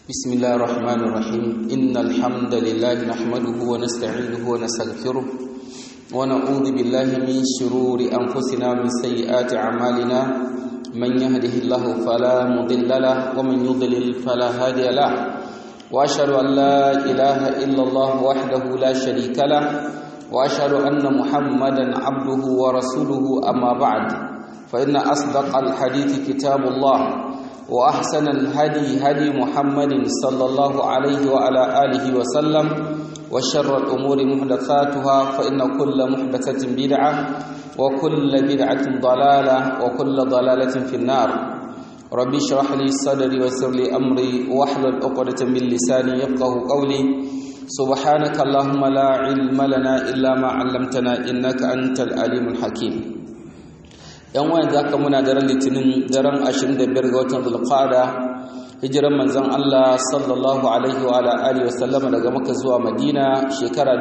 بسم الله الرحمن الرحيم إن الحمد لله نحمده ونستعينه ونستغفره ونعوذ بالله من شرور أنفسنا ومن سيئات أعمالنا من يهده الله فلا مضل له ومن يضلل فلا هادي له وأشهد أن لا إله إلا الله وحده لا شريك له وأشهد أن محمدا عبده ورسوله أما بعد فإن أصدق الحديث كتاب الله وأحسن الهدي هدي محمد صلى الله عليه وعلى آله وسلم وشر الأمور محدثاتها فإن كل محدثة بدعة وكل بدعة ضلالة وكل ضلالة في النار ربي اشرح لي صدري ويسر لي أمري واحلل عقدة من لساني يفقه قولي سبحانك اللهم لا علم لنا إلا ما علمتنا إنك أنت العليم الحكيم yan wayan za ka muna daren litinin daren 25 ga watan zulqada hijiran manzon Allah sallallahu alaihi wa alihi wa sallama daga Makka zuwa Madina shekara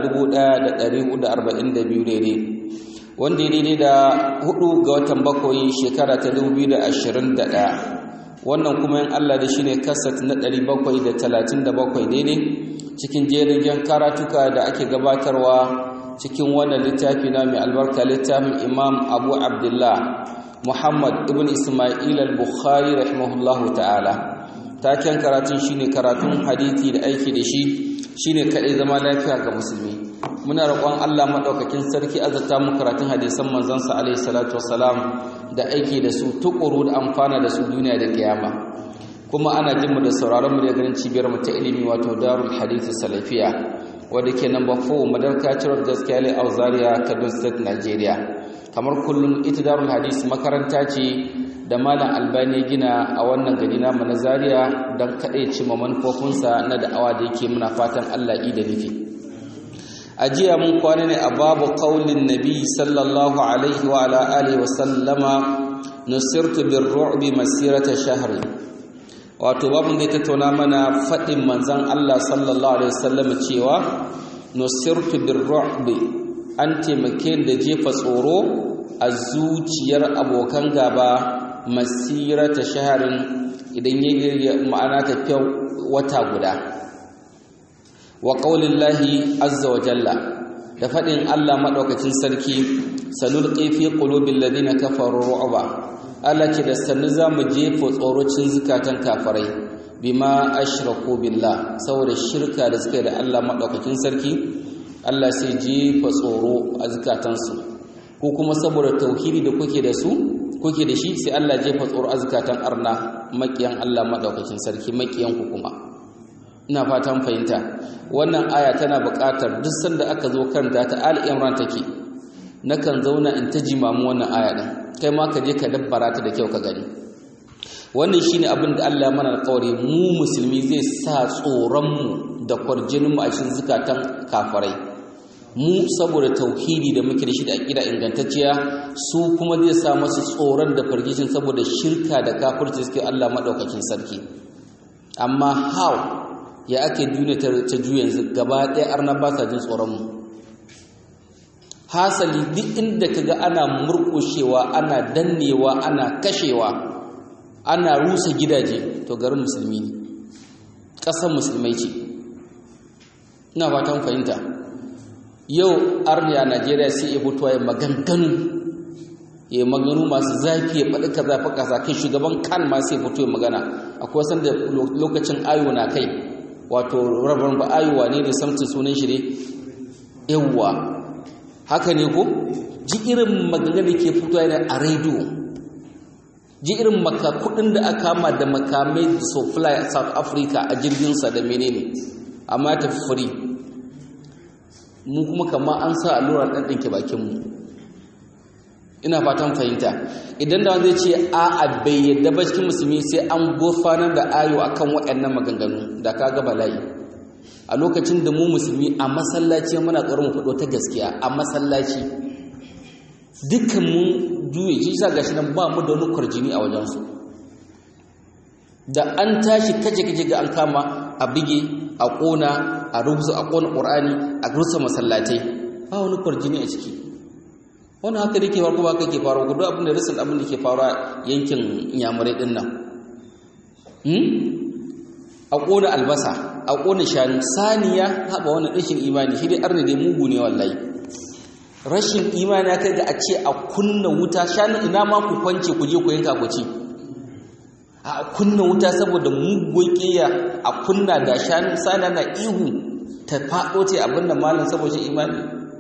1442 daidai wanda ya daidai da hudu ga watan bakwai shekara ta 2021 wannan kuma yin Allah da shine kasat na 737 daidai cikin jerin karatuka da ake gabatarwa cikin wannan littafi na mai albarka littafin imam abu abdullah muhammad ibn ismail al-bukhari rahimahullahu ta'ala taken karatun shine karatun hadithi da aiki da shi shine kadai zama lafiya ga musulmi muna roƙon Allah madaukakin sarki azata mu karatun hadisan manzon sa alaihi salatu wassalam da aiki da su tukuru da amfana da su duniya da kiyama kuma ana jin mu da sauraron mu da ganin cibiyar mu ta ilimi wato darul hadith salafiya wadda ke number 4 madarkacin gaskiya lai auzaria kaduna state nigeria kamar kullum ita darul hadis makaranta ce da malam albani gina a wannan gari namu na zaria don kaɗai cimma manufofinsa na da'awa da yake muna fatan allah da nufi a jiya mun kwana ne a babu kaulin nabi sallallahu alaihi wa ala alihi wa sallama nusirtu bir ru'bi masirata shahri wato babin da ya tattauna mana faɗin manzan Allah sallallahu alaihi wasallam cewa nusirtu birru'bi an taimake da jefa tsoro a zuciyar abokan gaba masirata shaharin idan ya ma'ana tafiya wata guda wa qaulillahi azza wa jalla da faɗin Allah madaukakin sarki sanulqi fi qulubil ladina kafaru ru'ba Allah ce da sannu za mu jefa tsorocin zukatan kafarai bima ashraku billah saboda shirka da suka yi da Allah maɗaukakin sarki Allah sai jefa tsoro a zukatansu ko kuma saboda tauhidi da kuke da su kuke da shi sai Allah jefa tsoro a zukatan arna makiyan Allah maɗaukakin sarki makiyan ku kuma ina fatan fahimta wannan aya tana buƙatar duk sanda aka zo karanta ta al-imran take nakan zauna in ta jimamu wannan aya din kai ma ka je ka dabbara ta da kyau ka gani wannan shine abin da Allah mana alƙawari mu musulmi zai sa tsoron mu da kwarjinin mu a cikin zukatan kafirai mu saboda tauhidi da muke da shi da aqida ingantacciya su kuma zai sa masu tsoron da fargishin saboda shirka da kafirci suke Allah madaukakin sarki amma how ya ake duniya ta juya yanzu gaba ɗaya arna ba sa jin tsoron mu hasali duk inda kaga ana murkushewa ana dannewa ana kashewa ana rusa gidaje to garin musulmi ne ƙasar musulmai ce ina fatan fahimta yau arniya najeriya sai ya fito ya maganganu ya maganu masu zafi ya faɗi kaza fa kaza kai shugaban kan ma sai fito ya magana akwai sanda lokacin ayo na kai wato rabar ba ayowa ne da samtin sunan shi ne yawwa haka ne ko ji irin magana ke fito yana a rediyo ji irin kudin da aka kama da makamai so fly south africa a jirginsa da menene amma ta furi mu kuma kama an sa allurar ɗanɗanke bakinmu ina fatan fahimta idan da wanda ce a a bai yadda ba cikin musulmi sai an gurfanar da ayo akan waɗannan maganganu da ka ga bala'i a lokacin da mu musulmi a masallaci muna tsoron faɗo ta gaskiya a masallaci dukkan mun juye shi sa gashi nan ba mu da wani kwarjini a wajensu da an tashi kaje kaje ga an kama a bige a ƙona a rubuta a ƙona ƙur'ani a rusa masallatai ba wani kwarjini a ciki wani haka da ke faru ba haka ke faru gudu abin da risin abin da ke faru a yankin yamurai ɗin nan a a ƙona albasa a ƙona shanu saniya haɓa wani rashin imani shi dai arna dai mugu ne wallahi rashin imani ya kai ga a ce a kunna wuta shanu ina ma ku kwance ku je ku yanka ku ci a kunna wuta saboda mugun ƙiya a kunna da shanu saniya na ihu ta faɗo ce abin da malam saboda imani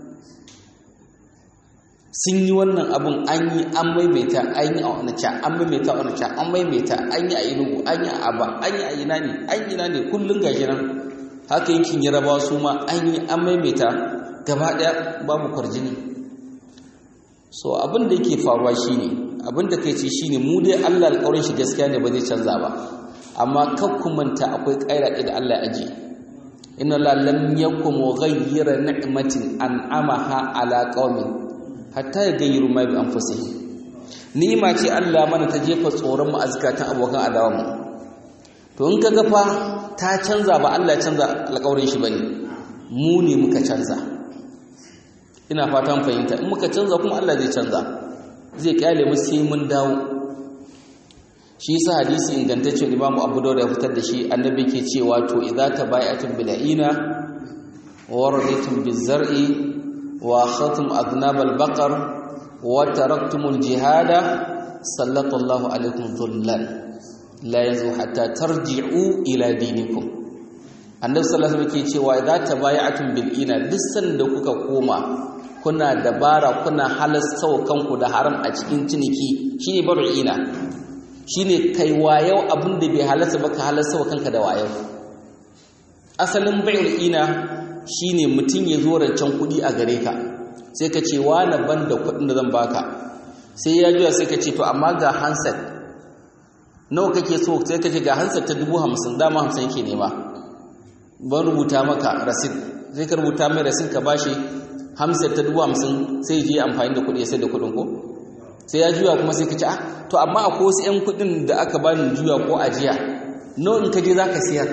sun yi wannan abin an yi an maimaita an yi a wanaca an maimaita a wanaca an maimaita an yi a inugu an yi a aba an yi a ina ne an yi na ne kullum gashi nan haka yankin yaraba su ma an yi an maimaita gaba ɗaya babu kwarjini so abin da yake faruwa shine abin da kai ce shine mu dai Allah alƙawarin shi gaskiya ne ba zai canza ba amma kan ku manta akwai ƙaira da Allah ya aje inna la lam yakum mughayyira ni'matin an'amaha ala qaumin hatta ya gayyaru ma bi anfusihim ni'ima ce Allah mana ta jefa tsoron mu azkatan abokan adawa mu to in kaga fa ta canza ba Allah ya canza alƙawarin shi bane mu ne muka canza ina fatan fahimta in muka canza kuma Allah zai canza zai kyale mu sai mun dawo shi yasa hadisi ingantacce Imam Abu Dawud ya fitar da shi annabi ke cewa to idza tabaya'tum bil'ina wa raditum bizar'i واخذتم اذناب البقر وتركتم الجهاد سلط الله عليكم ذلا لا يزو حتى ترجعوا الى دينكم annabi sallallahu alaihi wasallam ke cewa idza tabaya'tum bil ina duk da kuka koma kuna dabara kuna halasta kanku da haram a cikin ciniki shine baru ina shine kai wayau abin da bai halasta ba ka halasta kanka da wayau asalin bai'ul ina shine mutum ya zo rancen kuɗi a gare ka sai ka ce na ban da kuɗin da zan baka sai ya juya sai ka ce to amma ga handset nawa kake so sai ka ce ga handset ta dubu hamsin dama hamsin yake nema ban rubuta maka rasid sai ka rubuta mai rasid ka bashi handset ta dubu hamsin sai je amfani da kuɗi ya sai da kuɗin ko sai ya juya kuma sai ka ce ah to amma akwai wasu 'yan kuɗin da aka bani juya ko ajiya nawa in ka je za ka siyar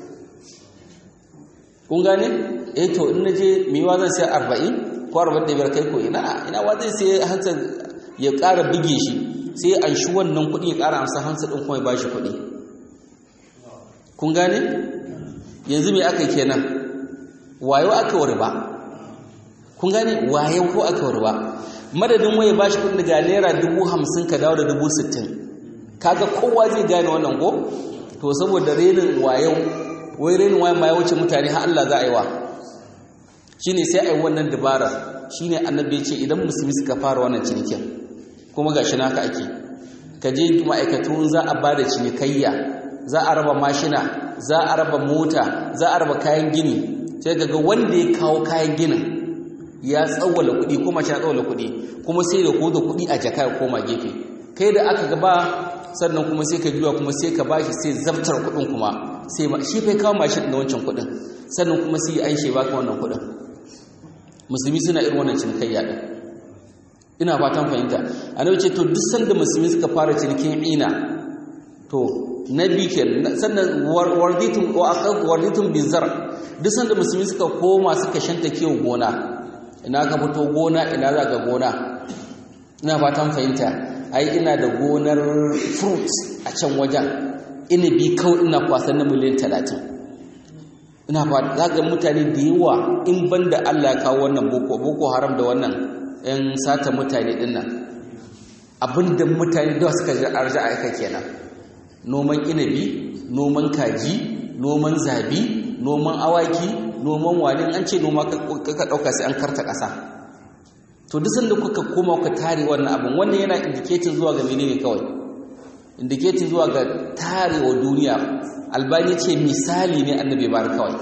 kun gane eh to in naje mewa zan sai 40 ko 45 kai ko ina ina wa zai sai hansa ya ƙara bige shi sai an shi wannan kuɗi ya ƙara amsa hansa din kuma ya bashi kuɗi kun gane yanzu me aka kenan wayo aka wari ba kun gane wayo ko aka wari ba madadin waye bashi kuɗi daga naira dubu hamsin ka dawo da dubu sittin kaga kowa zai gane wannan ko to saboda renin wayo wai renin wayan ma ya wuce mutane har Allah za a yi wa shine sai a yi wannan dabara shine annabi ya ce idan musulmi suka fara wannan cinikin kuma gashi naka ake ka je ma'aikatu za a bada cinikayya za a raba mashina za a raba mota za a raba kayan gini sai ga wanda ya kawo kayan ginin ya tsawwala kuɗi kuma shi ya tsawwala kuɗi kuma sai da koda kuɗi a jaka ya koma gefe kai da aka gaba sannan kuma sai ka juya kuma sai ka bashi sai zabtar kuɗin kuma sai shi fai kawo mashin da wancan kuɗin sannan kuma sai an shi baka wannan kuɗin musulmi suna irin wannan cinikayya din ina fatan fahimta annabi ce to duk sanda musulmi suka fara cinikin ina to na bikin sannan warditum wa akhad warditum bizar duk sanda musulmi suka koma suka shanta kiwo gona ina ka fito gona ina za ka gona ina fatan fahimta ai ina da gonar fruit a can wajen inabi kawai ina kwasan na miliyan talatin ina fa za ga mutane da yawa in banda Allah ya kawo wannan boko boko haram da wannan yan sata mutane din nan abinda mutane da suka ji arja aika kenan noman inabi noman kaji noman zabi noman awaki noman wani an ce noma ka dauka sai an karta kasa to duk sanda kuka koma kuka tare wannan abin wannan yana indicating zuwa ga menene kawai indicating zuwa ga tarewa duniya albani ce misali ne annabi bar kawai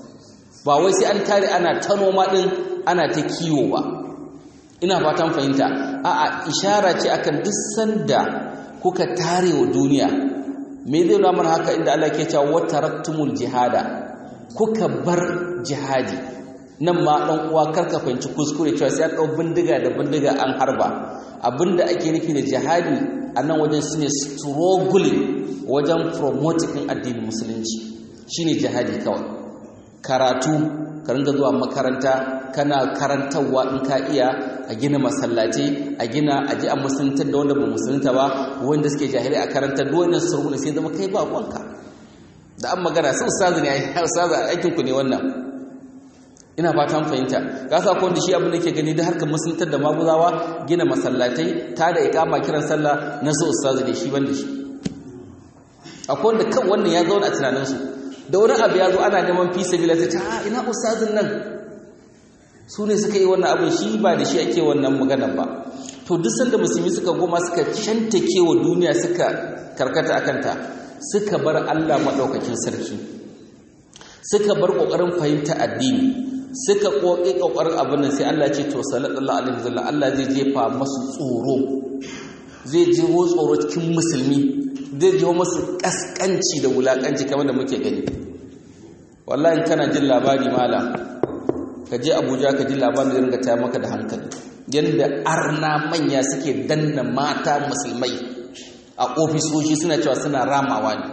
ba wai sai an tare ana ta noma din ana ta kiwo ba ina fatan fahimta a'a ishara ce akan duk sanda kuka tarewa duniya me zai nuna mana haka inda Allah ke cewa wataraktumul jihada kuka bar jihadi nan ma dan uwa karka fahimci kuskure cewa sai an dau bindiga da bindiga an harba abinda ake nufi da jihadi a nan wajen shine struggling wajen promoting addinin musulunci shine jihadi kawai karatu ka ringa zuwa makaranta kana karantarwa in ka iya a gina masallaci a gina a ji a musuluntar da wanda ba musulunta ba wanda suke jahili a karantar da wannan surguna sai zama kai ba kwanka da an magana su ustazu ne ai ustazu aikin ku ne wannan ina fatan fahimta ka sa ko wanda shi abin da ke gani da harkar musuluntar da maguzawa gina masallatai ta da ikama kiran sallah na su ustazu ne shi banda shi akwai wanda kan wannan ya zauna a tunaninsu da wani abu ya zo ana neman fi sabila ta ta ina ustazin nan su ne suka yi wannan abin shi ba da shi ake wannan maganar ba to duk sanda musulmi suka goma suka shantake wa duniya suka karkata akanta suka bar Allah maɗaukakin sarki suka bar ƙoƙarin fahimta addini suka ƙoƙi ƙoƙarin abin nan sai Allah ce to sallallahu alaihi wasallam Allah zai jefa masu tsoro zai jeho tsoro cikin musulmi zai jeho masu kaskanci da wulakanci kamar da muke gani wallahi kana jin labari mala ka je Abuja ka ji labarin da ringa ta maka da hankali yanda arna manya suke danna mata musulmai a ofisoshi suna cewa suna ramawa ne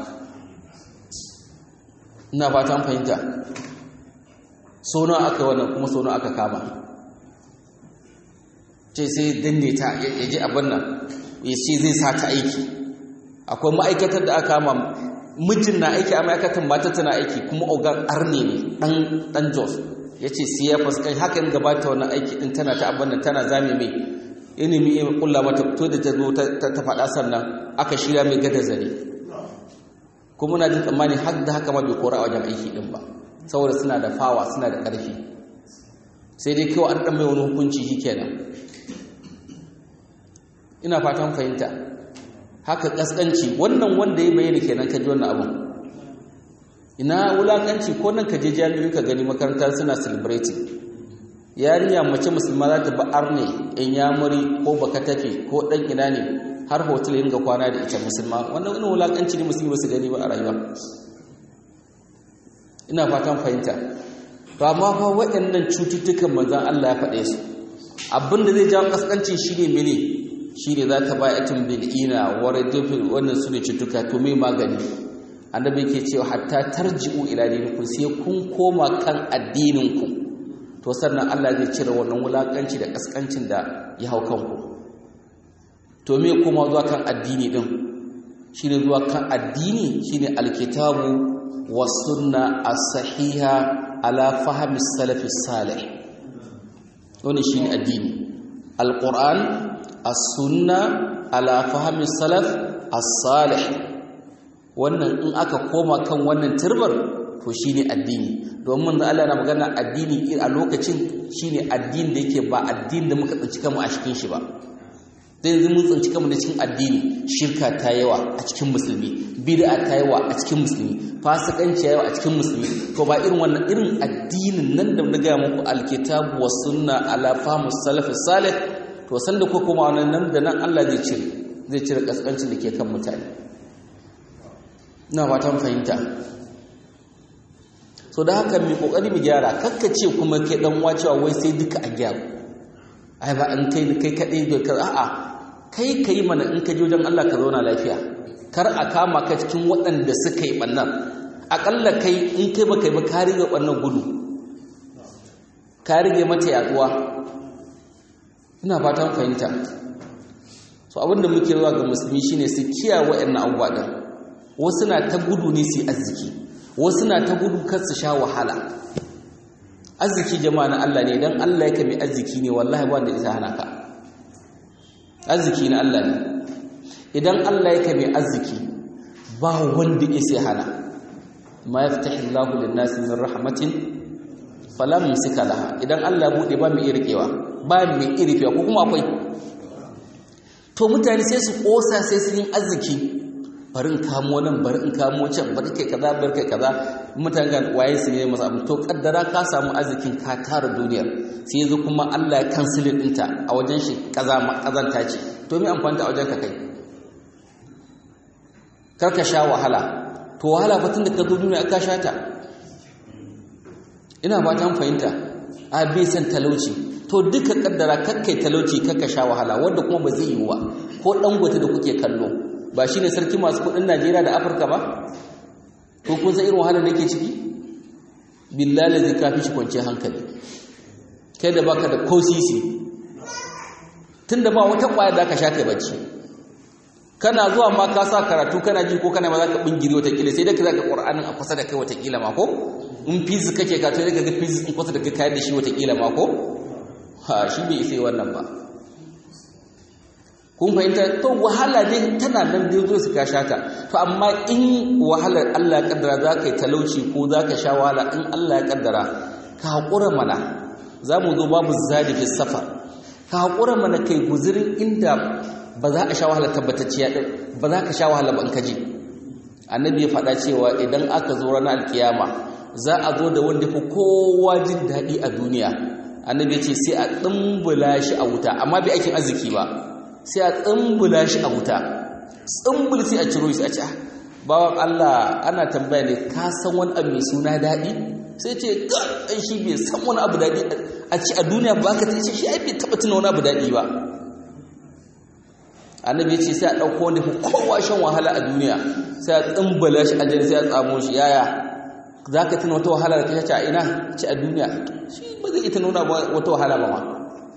ina fatan fahimta sono aka wannan kuma sono aka kama ce sai danne ta ya ji abin nan ya ce zai sa ta aiki akwai ma'aikatar da aka kama mijin na aiki a ma'aikatar mata tana aiki kuma ogan arne ne dan jos ya ce siya fuskai haka yin gabata wannan aiki din tana ta abin nan tana zame mai ilimi ya kulla mata to da ta zo ta faɗa sannan aka shirya mai gada zare kuma na jin tsammani har da haka ma bai kora a wajen aiki din ba saboda suna da fawa suna da ƙarfi sai dai kawai an ɗan mai wani hukunci shi kenan ina fatan fahimta haka ƙasƙanci wannan wanda ya bayyana kenan ka ji wannan abin ina wulaƙanci ko nan ka je jami'in ka gani makaranta suna celebrating yarinya mace musulma za ta ba'ar ne in yamuri ko baka tafe ko ɗan ina ne har hotel yin ga kwana da ita musulma wannan wani wulaƙanci ne musulmi ba su gani ba a rayuwa ina fatan fahimta ba ma fa waɗannan cututtukan manzan Allah ya faɗe su abinda zai jawo kaskanci shine mene shine za ta ba yatin bil'ina wa radifin wannan su ne cututtuka to me magani annabi ke cewa hatta tarji'u ila dinikum sai kun koma kan addininku to sannan Allah zai cire wannan wulakanci da kaskancin da ya hau kanku to me koma zuwa kan addini din shine zuwa kan addini shine alkitabu was sunna as-sahiha ala fahmi salaf salih wannan shine addini alquran as-sunna ala fahmi salaf as-salih wannan in aka koma kan wannan turbar to shine addini domin da Allah na magana addini a lokacin shine addini da yake ba addini da muka tsinci kanmu a cikin shi ba dan yanzu mun tsinci kanmu da cikin addini shirka ta yawa a cikin musulmi bid'a ta yawa a cikin musulmi fasikanci yawa a cikin musulmi to ba irin wannan irin addinin nan da na ga muku alkitabu was sunna ala fahmi salaf salih to sanda ko kuma wannan nan da nan Allah zai cire zai cire kaskancin da ke kan mutane ina fatan fahimta so da haka mai kokari mu gyara kakkace kuma kai dan wacewa wai sai duka a gyara ai ba an kai kai kadai da ka a'a kai kai mana in ka je wajen Allah ka zauna lafiya kar a kama ka cikin waɗanda suka yi bannan akalla kai in kai ba kai ba ka rige bannan gudu ka rige mata yaduwa ina fatan fahimta so abinda muke zuwa ga musulmi shine su kiyaye waɗannan abubuwa din wasu na ta gudu ne su arziki wasu na ta gudu kar su sha wahala arziki jama'a na Allah ne dan Allah yake mai arziki ne wallahi ba wanda isa hana ka arziki na Allah ne idan Allah yake mai arziki ba wanda ya sai hana ma yaftahi Allahu lin-nasi min rahmatin fala mumsika laha idan Allah bude ba mai irkewa ba mai irkewa ko kuma akwai to mutane sai su kosa sai su yin arziki bari in kamo nan bari in kamo can bari kai kaza bari kai kaza mutane ga waye su ne masa abu to kaddara ka samu arzikin ka tara duniyar sai yanzu kuma Allah ya kansile dinta a wajen shi kaza kazanta ce to me amfani a wajen ka kai kar ka sha wahala to wahala fa tunda ka zo duniya ka sha ta ina ba ta fahimta a bai san talauci to duka kaddara kakkai talauci kakka sha wahala wanda kuma ba zai yi wa ko dangote da kuke kallo ba shi ne sarki masu kudin najeriya da afirka ba ko kun san irin wahalar da ke ciki billahi zai kafi shi kwanciyar hankali kai da baka da kosisi tun da ba wata kwaya da aka sha kai bacci kana zuwa ma ka sa karatu kana ji ko kana ma za ka bingiri watakila sai da ka zaka qur'anin a kusa da kai watakila ma ko in physics kake ka to daga ga physics in kusa da kai kayar da shi watakila ma ko ha shi bai sai wannan ba kun fahimta to wahala ne tana nan da zo su ka shata to amma in wahalar Allah ya kaddara za ka yi talauci ko za ka sha wahala in Allah ya kaddara ka haƙura mana za mu zo babu zadi fi safar ka haƙura mana kai guzirin inda ba za a sha wahala tabbatacciya ɗin ba za ka sha wahala ba in ka ji annabi ya faɗa cewa idan aka zo ranar alkiyama za a zo da wanda fi kowa jin daɗi a duniya annabi ya ce sai a ɗumbula shi a wuta amma bai aikin arziki ba sai a tsumbula shi a wuta tsumbul sai a ciro shi a ce bawan Allah ana tambaya ne ka san wani abu mai suna daɗi sai ce ga ɗan shi bai san wani abu daɗi a ci a duniya ba ka ce shi ai bai taɓa tuna wani abu daɗi ba annabi ya ce sai a ɗauko wanda fi kowa shan wahala a duniya sai a tsumbula shi a jini sai a tsamo shi yaya za ka tuna wata wahala da ka ce a ina ci a duniya shi ba zai ita nuna wata wahala ba ma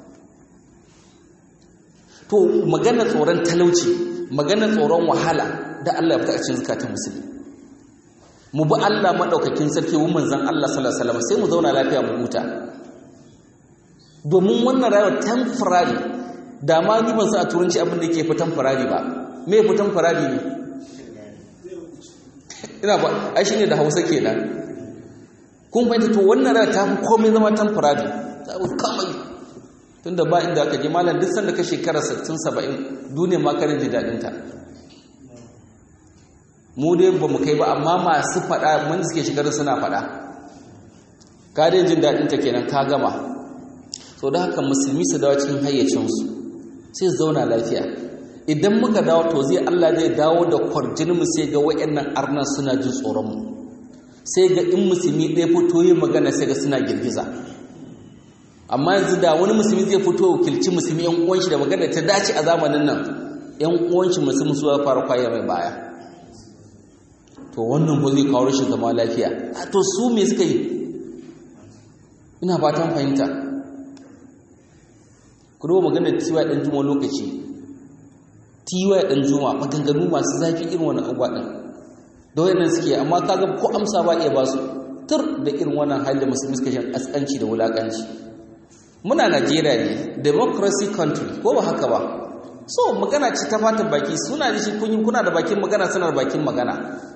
to maganar tsoron talauci maganar tsoron wahala da Allah ya fita a cikin zakatun musulmi mu bi Allah madaukakin sarki mu manzon Allah sallallahu alaihi wasallam sai mu zauna lafiya mu huta domin wannan rayuwar temporary da ma ni ban san a turanci abin da yake fitan farari ba me fitan farari ne ina ba ai shine da Hausa kenan kun fahimta to wannan rayuwar ta fi komai zama temporary ta kamai tunda ba inda aka je malam duk sanda ka shekara 60 70 duniya ma karin ji dadin ta mu dai ba mu kai ba amma masu fada mun suke shekaru suna fada ka dai jin dadin ta kenan ka gama so da haka musulmi su dawo cikin hayyacin su sai su zauna lafiya idan muka dawo to zai Allah zai dawo da kwarjin mu sai ga wayannan arnan suna jin tsoron mu sai ga in musulmi ɗaya fito yin magana sai ga suna girgiza amma yanzu da wani musulmi zai fito wakilci musulmi yan uwanshi da magana ta dace a zamanin nan yan uwanshi musulmi su fara kwaye mai baya to wannan ba zai kawo rashin zama lafiya a to su me suka yi ina fatan fahimta ku duba maganar tiwa ɗan juma lokaci tiwa ɗan juma maganganu masu zafi irin wani abuwa ɗin da wayannan suke amma kaga ko amsa ba iya ba su tur da irin wannan hali da musulmi suka shan askanci da wulakanci muna Najeriya ne democracy country ko ba haka ba so magana ce ta fatan baki suna da shi kun kuna da bakin magana suna da bakin magana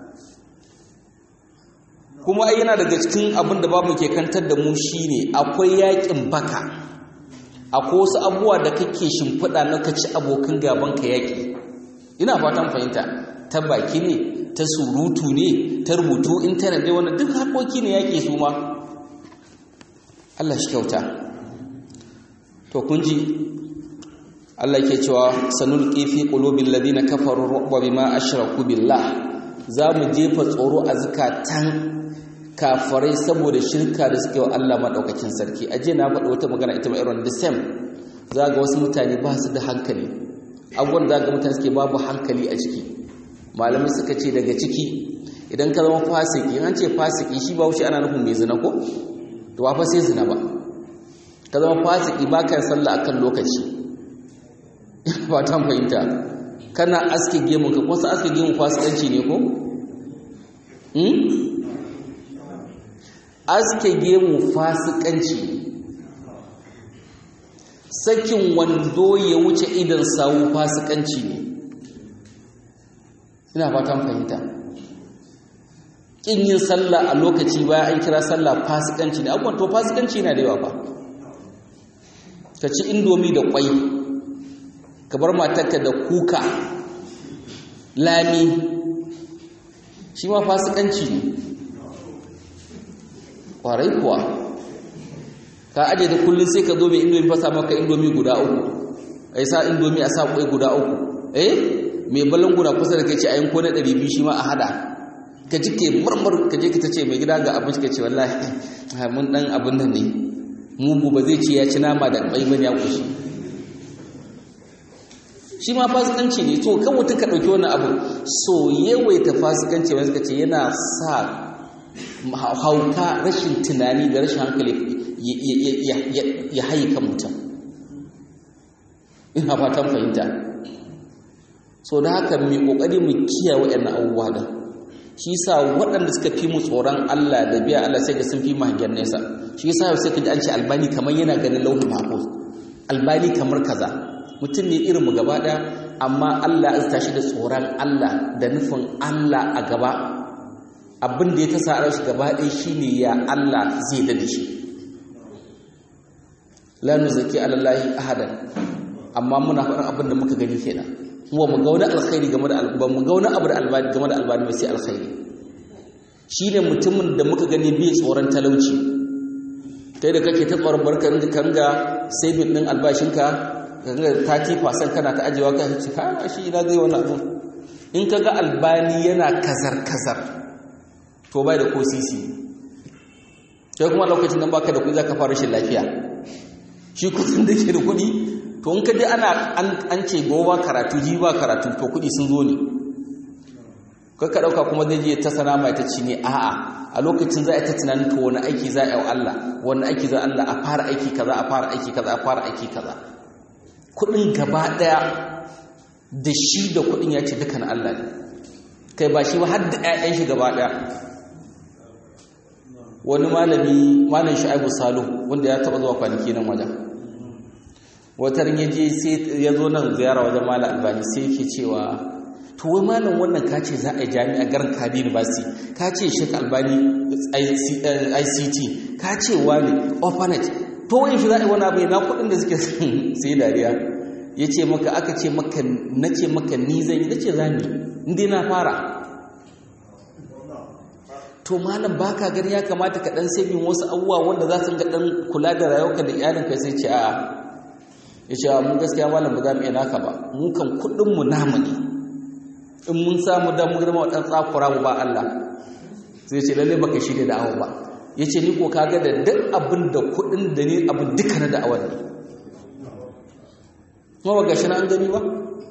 kuma ai yana daga cikin abin da babu ke kantar da mu shine akwai yakin baka akwai wasu abubuwa da kake shimfiɗa na ka ci abokan gaban ka yaki ina fatan fahimta ta baki ne ta surutu ne ta rubutu intanet ne wannan duk harkoki ne yake su ma Allah shi kyauta to kun ji Allah ke cewa sanulqi fi qulubil ladina kafaru ru'ba bima ashraku billah za mu jefa tsoro a zakatan kafarai saboda shirka da suke wa Allah madaukakin sarki aje na faɗi wata magana ita ma irin the same za ga wasu mutane ba su da hankali abubuwan za ga mutane suke babu hankali a ciki malamai suka ce daga ciki idan ka zama fasiki an ce fasiki shi ba wuce ana nufin mai zina ko to ba fa sai zina ba ka zama fasiki ba ka sallah akan lokaci ba ta fahimta kana aske gemun ka ko aske gemun fasikanci ne ko hmm aske gemu fasikanci sakin wando ya wuce idan sawu fasikanci ne ina fatan fahimta kin yin sallah a lokaci bayan an kira sallah fasikanci ne abubuwan to fasikanci na da yawa ba ka ci indomi da kwai ka bar matarka da kuka lami shi ma fasikanci ne kwarai kuwa ka aje da kullum sai ka zo mai indomi fasa maka indomi guda uku a yi sa indomi a sa kwai guda uku eh mai balanguna kusa da kai ce a yanko na 200 shi ma a hada ka ji ke murmur ka je ka ta ce mai gida ga abinci ka ce wallahi mun dan abin nan ne mugu ba zai ce ya ci nama da bai bane ya kushi shi ma fasikanci ne to kan mutum ka ɗauki wannan abu so yawaita fasikanci wani suka ce yana sa hauka rashin tunani da rashin hankali ya haika mutum ina fatan fahimta so da haka mai kokari mu kiyaye waɗannan abubuwa din shi yasa waɗanda suka fi mu tsoron Allah da biya Allah sai ga sun fi mu hangen nesa shi yasa sai ka ji an ce albani kamar yana ganin lauhin mahfuz albani kamar kaza mutum ne irin mu gaba ɗaya amma Allah ya tashi da tsoron Allah da nufin Allah a gaba abin da ya ta sa shi gaba ɗaya shine ya Allah zai dade shi la nuzaki alallahi ahadan amma muna faɗin abin da muka gani kenan kuma mu ga wani alkhairi game da ba mu ga wani abu da albani game da albani sai alkhairi shine mutumin da muka gani bai tsoron talauci kai da kake ta tsoron barkan da kanga saving din albashinka kanga 30% kana ta ajewa ka ce ha shi ina zai wani abu in kaga albani yana kazar kazar to bai da ko sisi kai kuma lokacin nan baka da kuɗi zaka fara rashin lafiya shi kudin da ke da kuɗi to in ka ji ana an ce gobe karatu ji ba karatu to kuɗi sun zo ne ka ɗauka kuma zai je ta sana mai ta ci ne a'a a lokacin za a ta tunanin to wani aiki za a yi wa Allah wani aiki za Allah a fara aiki kaza a fara aiki kaza a fara aiki kaza kuɗin gaba ɗaya da shi da kuɗin ya ce duka na Allah ne kai ba shi ba har da ƴaƴan shi gaba ɗaya wani malami malam Shu'aibu Salihu wanda ya taɓa zuwa kwanaki nan wajen watar ya je sai ya zo nan ziyara wajen malam Albani sai yake cewa to wai malam wannan ka ce za a yi jami'a garin Kadi University ka ce Sheikh Albani ICT ka ce wani orphanage to wai shi za a yi wani abu na kuɗin da suke sai dariya ya ce maka aka ce maka na ce maka ni zan yi na ce za ni inda na fara to malam baka gani ya kamata ka dan sabin wasu abubuwa wanda za su ga dan kula da rayuwarka da iyalinka sai ce a ya ce mu gaskiya malam ba za mu iya naka ba mu kan kuɗin mu namu ne in mun samu da mu girma dan tsakura mu ba Allah sai ce lalle baka shirya da awa ba yace ni ko kaga da duk abin da kuɗin da ni abin duka na da'awar ne kuma ba gashi na an gani ba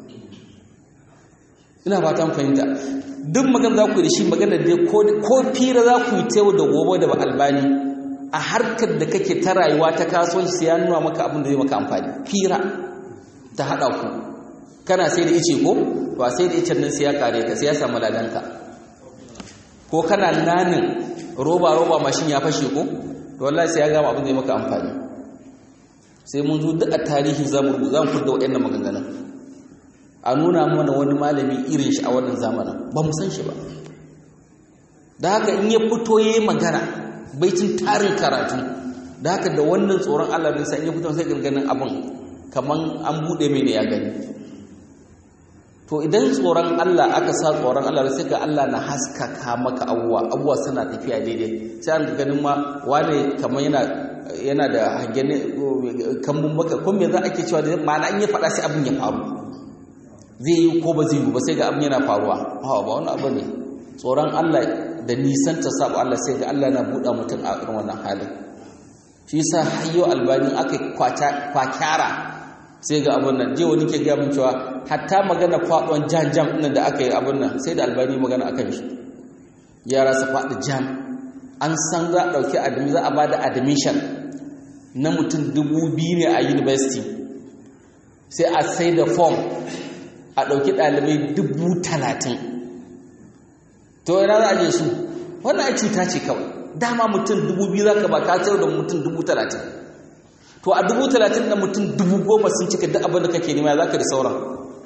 ina fatan fahimta duk magana za ku yi da shi magana dai ko fira za ku yi tewa da gobe da ba albani a harkar da kake ta rayuwa ta kasuwanci sai ya nuna maka abin da zai maka amfani fira ta haɗa ku kana sai da ice ko ba sai da icen nan sai ya kare ka sai ya samu ladanka ko kana nanin roba roba mashin ya fashe ko to wallahi sai ya gama abin da zai maka amfani sai mun zo duk a tarihi zamu za mu furda waɗannan maganganun a nuna mana wani malami irin shi a wannan zamanin ba mu san shi ba da haka in ya fito yayi magana baitin tarin karatu da haka da wannan tsoron Allah din sai in ya fito sai ganganin abin kaman an bude mai ne ya gani to idan tsoron Allah aka sa tsoron Allah sai ga Allah na haskaka maka abuwa abuwa suna tafiya daidai sai an ganin ma wane kaman yana yana da hangen kambun baka ko me za ake cewa da ma'ana an ya faɗa sai abin ya faru zai yi ko ba zai yi ba sai ga abin yana faruwa hawa ba wani abu ne tsoron Allah da nisan ta sabu Allah sai ga Allah na buɗa mutum a irin wannan halin shi yasa hayyo albani aka kwakyara sai ga abin nan je wani ke gaya min cewa hatta magana faɗon jam jam ɗin da aka yi abin nan sai da albani magana akan shi yara su faɗi jam an san za a ɗauki admission za a ba da admission na mutum dubu biyu ne a university sai a sai da form a ɗauki ɗalibai dubu talatin to yana za a je su wannan ai cuta ce kawai dama mutum dubu biyu za ka ba ka sayar da mutum dubu talatin to a dubu talatin da mutum dubu goma sun cika duk abin da kake nema za ka da sauran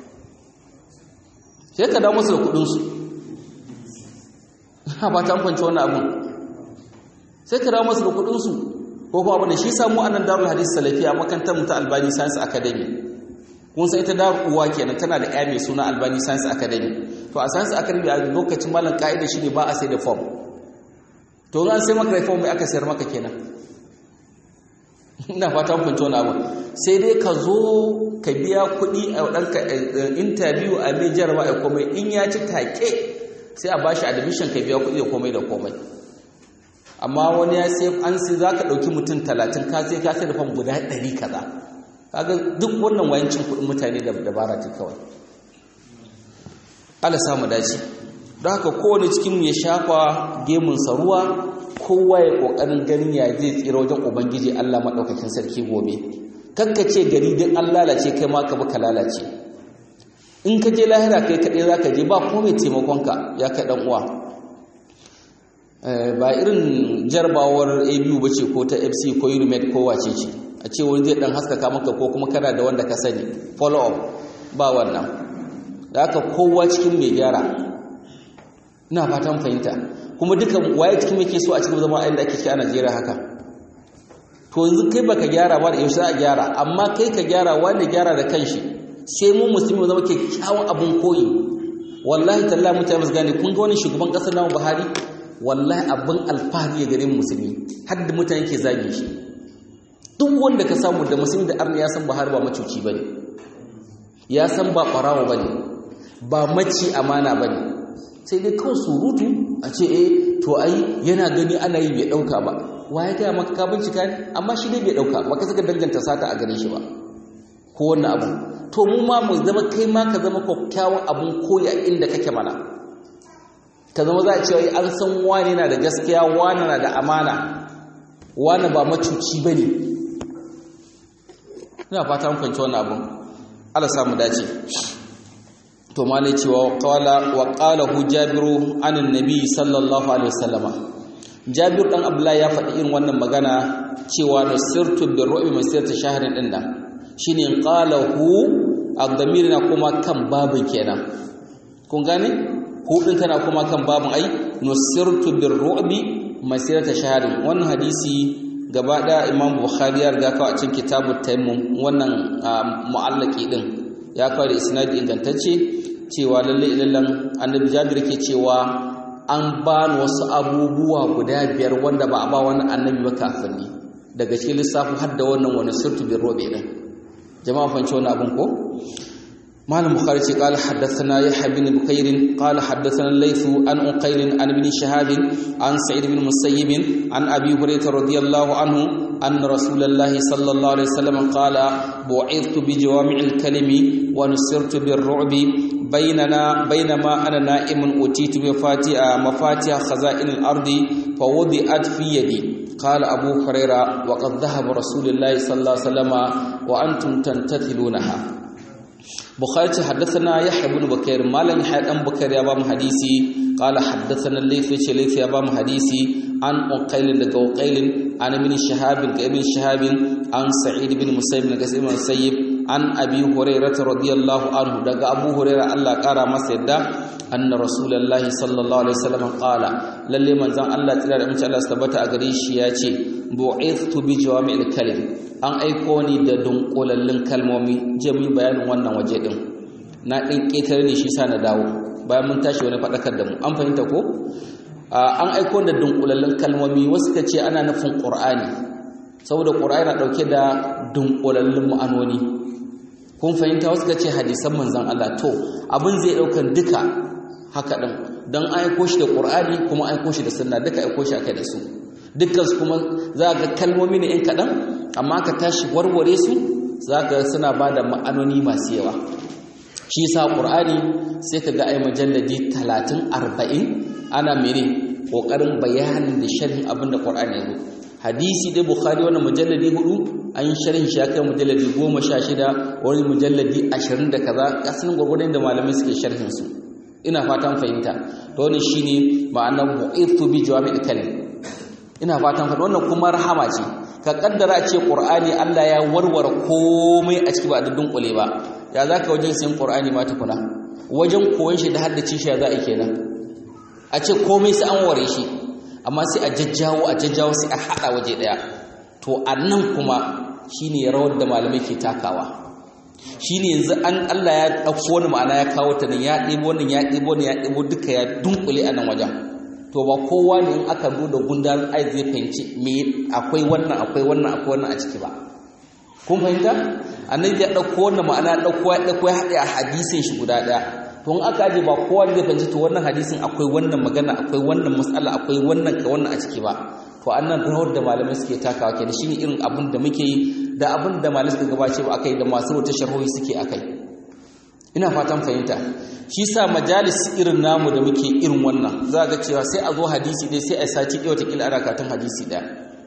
sai ka dawo musu da kuɗinsu ha ba ta amfanci wannan abin sai ka dawo masu da kudinsu ko kuma abin da shi samu annan darul hadis salafiya makantar mu ta albani science academy kun san ita darul uwa kenan tana da ƴa mai suna albani science academy to a science academy a lokacin malam ka'ida shi ne ba a sai da form to an sai maka form mai aka sayar maka kenan ina fata kun fahimci wannan abin sai dai ka zo ka biya kuɗi a ɗanka interview a mai jarawa a komai in ya ci take sai a bashi admission ka biya kuɗi da komai da komai amma wani ya sai an sai za ka ɗauki mutum talatin ka sai ka sai da fam guda ɗari kaza kaga duk wannan wayancin kuɗin mutane da dabara ce kawai Allah samu dace don haka kowane cikin ya shafa gemunsa ruwa kowa ya ƙoƙarin ganin ya zai tsira wajen ubangiji Allah maɗaukakin sarki gobe ce gari duk an lalace kai ma ka bi ka lalace in ka je lahira kai kaɗai za ka je ba ko mai taimakonka ya kai ɗan uwa ba irin jarbawar abu ba ce ko ta fc ko unimed ko wace ce a ce wani zai ɗan haskaka maka ko kuma kana da wanda ka sani follow up ba wannan da aka kowa cikin mai gyara ina fatan fahimta kuma duka waye cikin mai ke so a cikin zama ayin da ake ciki a najeriya haka to yanzu kai baka gyara ba da yaushe za a gyara amma kai ka gyara wanda gyara da kanshi sai mu musulmi zama kyakkyawan abin koyi wallahi tallahi mutane su gane kun ga wani shugaban kasar namu Buhari wallahi abin alfahari ya gare mu musulmi har da mutane ke zage shi duk wanda ka samu da musulmi da arna ya san Buhari ba macuci bane ya san ba ɓarawo bane ba maci amana bane sai dai kawai surutu a ce eh to ai yana gani ana yi bai ɗauka ba wa ya gaya maka ka bincika ne amma shi dai bai ɗauka ba ka saka danganta sata a gare shi ba ko wannan abu to mu ma mu zama kai ma ka zama kyakkyawan abun koyi a inda kake mana ka zama za a cewa an san wani na da gaskiya wani na da amana wani ba macuci ba ne ina fata mun fahimci wannan abun Allah samu dace to malai cewa qala wa qala hu jabiru anan nabi sallallahu alaihi wasallama jabir dan abdullahi ya faɗi irin wannan magana cewa nusirtu birru'bi masirta shahrin din nan shine qalahu ad-damir na kuma kan babin kenan kun gane hudin tana kuma kan babin ai nusirtu birru'bi masirata shahrin wannan hadisi gaba da imam bukhari ya riga kawo a cikin kitabut tayammum wannan mu'allaki din ya kawo da isnadi ingantacce cewa lalle ilallan annabi jabir ke cewa an ba wasu abubuwa guda biyar wanda ba a ba wani annabi ba kafin ne daga cikin lissafi har da wannan wani sirtu bin robe din jama'a fanci wani abin ko malam bukhari ce qala haddathana yahya bin bukair qala haddathana laythu an uqayl an ibn shahab an sa'id bin musayyib an abi hurairah radiyallahu anhu anna rasulullah sallallahu alaihi wasallam qala bu'ithtu bi jawami'il kalimi wa nusirtu bir ru'bi بيننا بينما أنا نائم أتيت بفاتح مفاتيح خزائن الأرض فوضعت في يدي قال أبو هريرة وقد ذهب رسول الله صلى الله عليه وسلم وأنتم تنتثلونها بخاري حدثنا يحيى بن بكير مالا يحيى بن بكير يا بام حديثي قال حدثنا الليث ليث يا بام حديثي عن أقيل لك أقيل عن ابن شهاب ابن شهاب عن سعيد بن مسيب بن كثير بن مسيب an abi hurairata radiyallahu anhu daga abu huraira Allah kara masa yadda anna rasulullahi sallallahu alaihi wasallam qala lalle manzon Allah tsira da mace Allah tabbata a gare shi ya ce bu'ithtu bi jawami'il kalim an aiko ni da dunkulallin kalmomi je mu bayanin wannan waje din na din ketare ne shi sa na dawo bayan mun tashi wani fadakar da mu an fahimta ko an aiko da dunkulallin kalmomi wasu ka ce ana nufin qur'ani saboda qur'ani na dauke da dunkulallin ma'anoni kun fahimta wasu ce hadisan manzan Allah to abin zai daukan duka haka din dan aiko shi da Qur'ani kuma aiko shi da sunna duka aiko shi aka da su dukkan su kuma za ga kalmomi ne in kadan amma ka tashi warware su za ga suna bada ma'anoni masu yawa shi yasa Qur'ani sai ka ga ai majalladi 30 40 ana mene kokarin bayanin da sharhin abin da Qur'ani ya zo hadisi dai bukhari wannan mujalladi hudu an sharhin shi akai mujalladi goma sha shida wani mujalladi ashirin da kaza kasan gwargwadon da malamai suke sharhin su ina fatan fahimta to wannan shine ma'anar bu'ithu bi jawami'il kalim ina fatan fahimta wannan kuma rahama ce ka kaddara ce qur'ani Allah ya warware komai a ciki ba da dunkule ba ya zaka wajen sayin qur'ani ma tukuna wajen koyon shi da haddace shi ya za a kenan a ce komai sai an ware shi amma sai a jajjawo a jajjawo sai a haɗa waje ɗaya to a nan kuma shine rawar da malamai ke takawa shine yanzu an Allah ya ɗauko wani ma'ana ya kawo ta nan ya ɗebo wannan ya ɗebo wannan ya ɗebo duka ya dunkule a nan wajen to ba kowa ne in aka zo da gundarin ai zai fahimci me akwai wannan akwai wannan akwai wannan a ciki ba kun fahimta annabi ya ɗauko wannan ma'ana ya ɗauko ya ɗauko ya haɗe a hadisin shi guda ɗaya to in aka aje ba kowa zai fahimci to wannan hadisin akwai wannan magana akwai wannan matsala akwai wannan ka wannan a ciki ba to annan rawar da malamai suke takawa kenan shine irin abin da muke yi da abin da malamai suka gabace ba akai da masu wata sharhohi suke akai ina fatan fahimta shi sa majalis irin namu da muke irin wannan za ga cewa sai a zo hadisi dai sai a sati ɗaya watakila ana katun hadisi ɗaya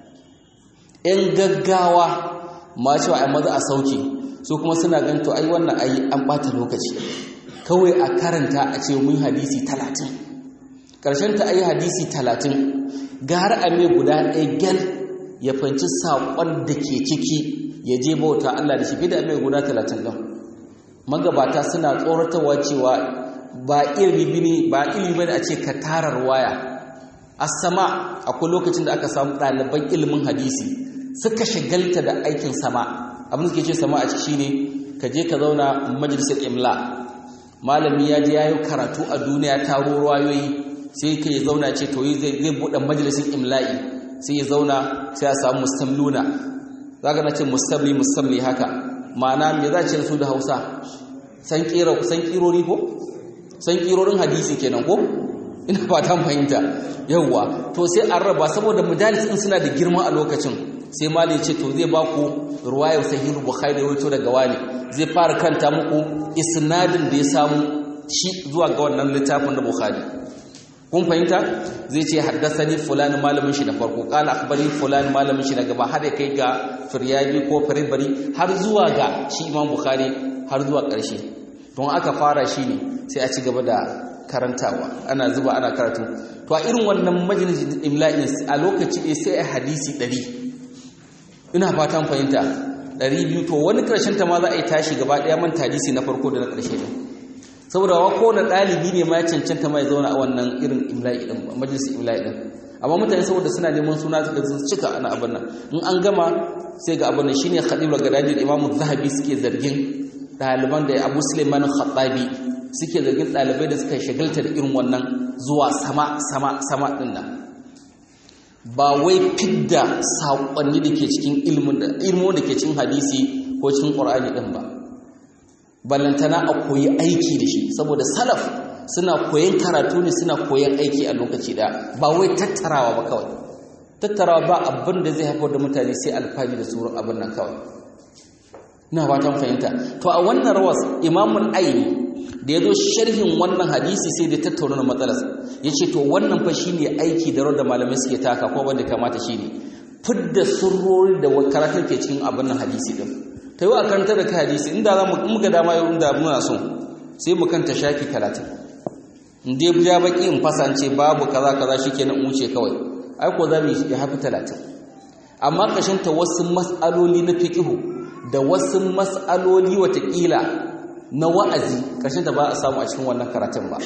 ‘yan gaggawa ma cewa a maza a sauke su kuma suna gan to ai wannan ai an ɓata lokaci kawai a karanta a ce mun hadisi talatin ƙarshen ta ayi hadisi talatin gara a mai guda ɗaya gyal ya fanci saƙon da ke ciki ya je bauta Allah da shi fi da mai guda talatin ɗin magabata suna tsoratarwa cewa ba ilimi bane ba ilimi bane a ce ka tarar waya as-sama akwai lokacin da aka samu ɗaliban ilimin hadisi suka shagalta da aikin sama abin da suke ce sama a ciki shine ka je ka zauna majalisar imla malami ya je yayi karatu a duniya taro ruwayoyi sai ka ya zauna ce to zai zai bude majalisar imla'i sai ya zauna sai ya samu mustamluna zaka na ce mustamli mustamli haka ma'ana me za ce su da Hausa san kira san kirori ko san kirorin hadisi kenan ko ina fatan fahimta yawwa to sai an raba saboda mujalis din suna da girma a lokacin sai mali ce to zai ba ku ruwayar sahih bukhari wato daga wani zai fara kanta muku isnadin da ya samu shi zuwa ga wannan littafin da bukhari kun fahimta zai ce haddasani fulani malamin shi na farko kala akhbari fulani malamin shi na gaba har ya kai ga firyabi ko firibari har zuwa ga shi imam bukhari har zuwa ƙarshe don aka fara shi ne sai a ci gaba da karantawa ana zuba ana karatu to a irin wannan majalisin imla'in a lokaci ɗaya sai a hadisi ɗari ina fatan fahimta ɗari biyu to wani ƙarshen ta ma za a yi tashi gaba ɗaya man hadisi na farko da na ƙarshe ɗin saboda wa kowane ɗalibi ne ma ya cancanta ma ya zauna a wannan irin imla'i ɗin majalisin imla'i ɗin amma mutane saboda suna neman suna suka cika ana abin nan in an gama sai ga abin nan shine khadibul gadadi da imamu zahabi suke zargin ɗaliban da abu suleiman khattabi suke zargin ɗalibai da suka shagalta da irin wannan zuwa sama sama sama ɗin nan ba wai fidda saƙonni da ke cikin ilmin da ke cikin hadisi ko cikin ƙur'ani ɗin ba ballantana a koyi aiki da shi saboda salaf suna koyan karatu ne suna koyan aiki a lokaci da ba wai tattarawa ba kawai tattarawa ba abin da zai haifar da mutane sai alfahari da tsoron abin nan kawai ina fatan fahimta to a wannan rawas imamul aini da ya zo sharhin wannan hadisi sai da tattauna na matsalar ya ce to wannan fa shine aiki da rawar da malamai suke taka ko wanda kamata shine fidda surrori da karatun ke cikin abin nan hadisi din ta yi a karanta da kai hadisi inda za mu muga dama yau inda muna so sai mu kanta shafi talatin in dai ja baki in fasance babu kaza kaza shikenan in wuce kawai ai ko za mu yi hafi talatin amma kashin ta wasu mas'aloli na fiqhu da wasu mas'aloli watakila na wa'azi ƙarshen da ba a samu a cikin wannan karatun ba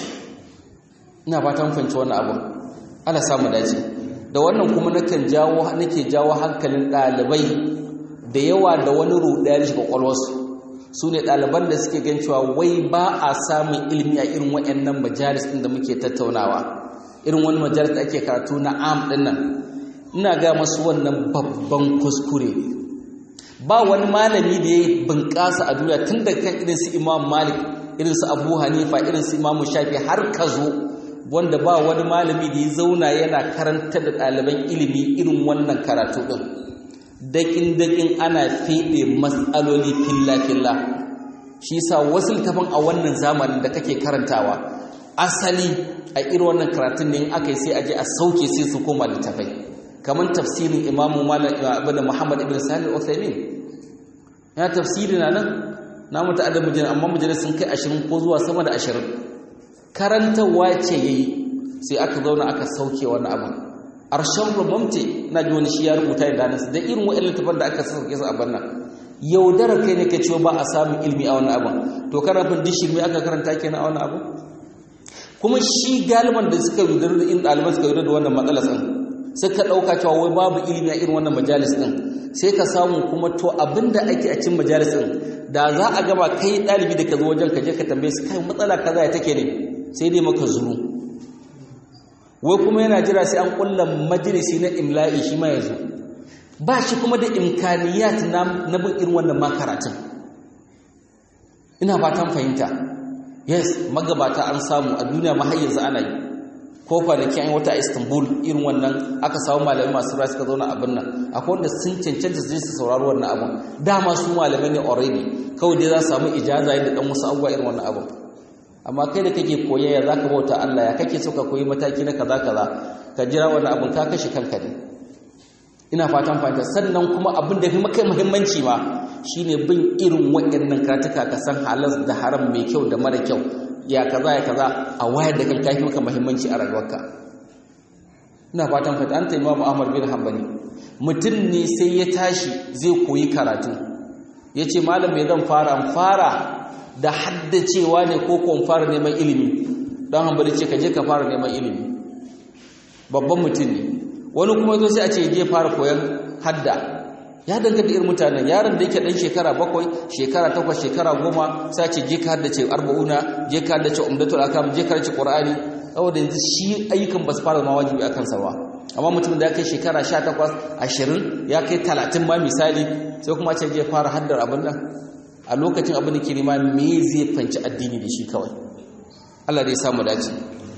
ina fatan fahimci wannan abun ala samu dace da wannan kuma nakan jawo nake jawo hankalin ɗalibai da yawa da wani ruɗaya shiga ƙwaƙwalwarsu su ne ɗaliban da suke gan cewa wai ba a samun ilimi a irin waɗannan majalis ɗin da muke tattaunawa irin wani majalis da ake karatu na am ɗin nan ina ga masu wannan babban kuskure ne ba wani malami da ya bunƙasa a duniya tun da kan irin su imam malik irin su abu hanifa irin su imam shafi har ka zo wanda ba wani malami da ya zauna yana karanta da ɗaliban ilimi irin wannan karatu ɗin daƙin-daƙin ana feɗe matsaloli filla-filla shi sa wasu littafin a wannan zamanin da kake karantawa asali a irin wannan karatun ne in aka yi sai a je a sauke sai su koma littafai kamar tafsirin imamu ibn muhammad ibn salih al-uthaymin ya tafsiri na nan na mutu adab mujallal amma mujallal sun kai 20 ko zuwa sama da 20 karantawa ce yayi sai aka zauna aka sauke wannan abin arshan rumamte na ji wani shi ya rubuta da nan da irin wa'in littafin da aka sauke su a bannan yaudara kai ne ka ciwo ba a samun ilmi a wannan abin to karafin dishirmi aka karanta kenan a wannan abin kuma shi galiban da suka yaudara da in ɗaliban suka yaudara da wannan matsalar tsin suka ɗauka cewa wai babu ilimi a irin wannan majalis ɗin sai ka samu kuma to abinda ake a cin majalis ɗin da za a gaba kai ɗalibi da ka zo wajen ka je ka tambaye su kai matsala kaza ya take ne sai dai maka zuru wai kuma yana jira sai an kulla majalisi na imla'i shi ma ya zo ba shi kuma da imkaniyat na bin irin wannan makaratun ina fatan fahimta yes magabata an samu a duniya ma har yanzu ana yi ko kwanaki an wata a istanbul irin wannan aka samu malamai masu rai suka zauna abin nan akwai wanda sun cancanta su su saurari wannan abin dama su malamai ne already kawai dai za su samu ijaza da dan wasu abubuwa irin wannan abin amma kai da kake koya ya zaka bauta Allah ya kake so ka koyi mataki na kaza kaza ka jira wannan abin ka kashe kanka ne ina fatan fahimta sannan kuma abin da fi maka muhimmanci ma shine bin irin waɗannan karatuka ka san halas da haram mai kyau da mara kyau ya kaza ya kaza a wayar da kanka yafi maka muhimmanci a rayuwarka ina fatan fata an taimama Ahmad bin Hanbali mutum ne sai ya tashi zai koyi karatu yace malam me zan fara fara da haddacewa ne ko ko fara neman ilimi dan Hanbali ce ka je ka fara neman ilimi babban mutum ne wani kuma zo sai a ce je fara koyan hadda ya danganta irin mutanen yaron da yake dan shekara bakwai shekara takwas shekara goma sai ce je ka haddace arba'una je ka haddace umdatul akam je ka haddace qur'ani saboda yanzu shi ayyukan ba su fara ma wajibi a kansa ba amma mutum da ya kai shekara sha takwas ashirin ya kai talatin ma misali sai kuma ce je fara haddar abin nan a lokacin abin da ke nema me zai fanci addini da shi kawai Allah dai samu dace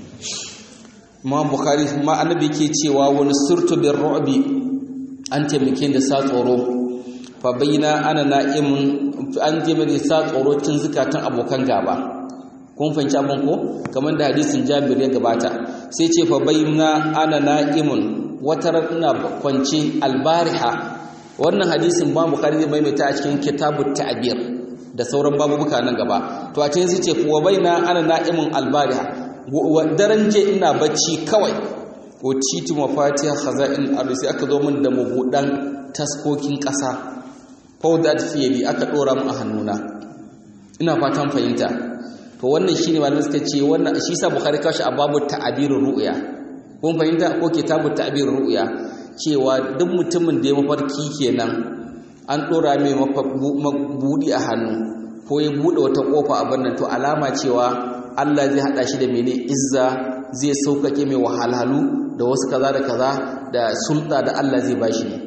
Imam Bukhari ma annabi ke cewa wani surtu bir ru'bi an taimake da sa tsoro fa bayyana ana na'imun an je mai sa tsoro tun zukatan abokan gaba kun fahimci abin ko kamar da hadisin Jabir ya gabata sai ce fa bayyana ana na'imun wata ina kwance albariha wannan hadisin ba Bukhari zai maimaita a cikin kitabut ta'bir da sauran babubuka nan gaba to a cikin sai ce fa bayyana ana na'imun albariha daren je ina bacci kawai ko titi mafatiha khaza'in ardi sai aka zo min da mabudan taskokin ƙasa fawdat fiyadi aka dora mu a hannuna ina fatan fahimta to wannan shine malamin suka ce wannan shi sa bukhari kashi a babu ta'abirur ru'ya kun fahimta ko kitabut ta'birur ru'ya cewa duk mutumin da ya mafarki kenan an dora mai mabudi a hannu ko ya bude wata kofa a bannan to alama cewa Allah zai hada shi da mene izza zai saukake mai wahalhalu da wasu kaza da kaza da sulta da Allah zai bashi ne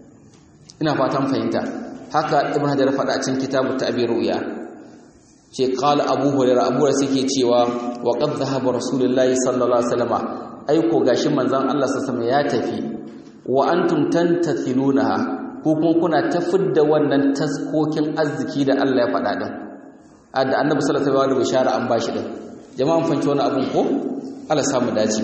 ina fatan fahimta haka ibn hajar faɗa a cikin kitabu ta'bir ru'ya ce qala abu hurairah abu hurairah suke cewa wa qad dhahaba rasulullahi sallallahu alaihi wasallam ai ko gashi manzon Allah sallallahu alaihi ya tafi wa antum tantathilunaha ko kuma kuna tafidda wannan taskokin arziki da Allah ya faɗa din da annabi sallallahu alaihi wasallam bishara an bashi din jama'an fanci wani abun ko Allah samu dace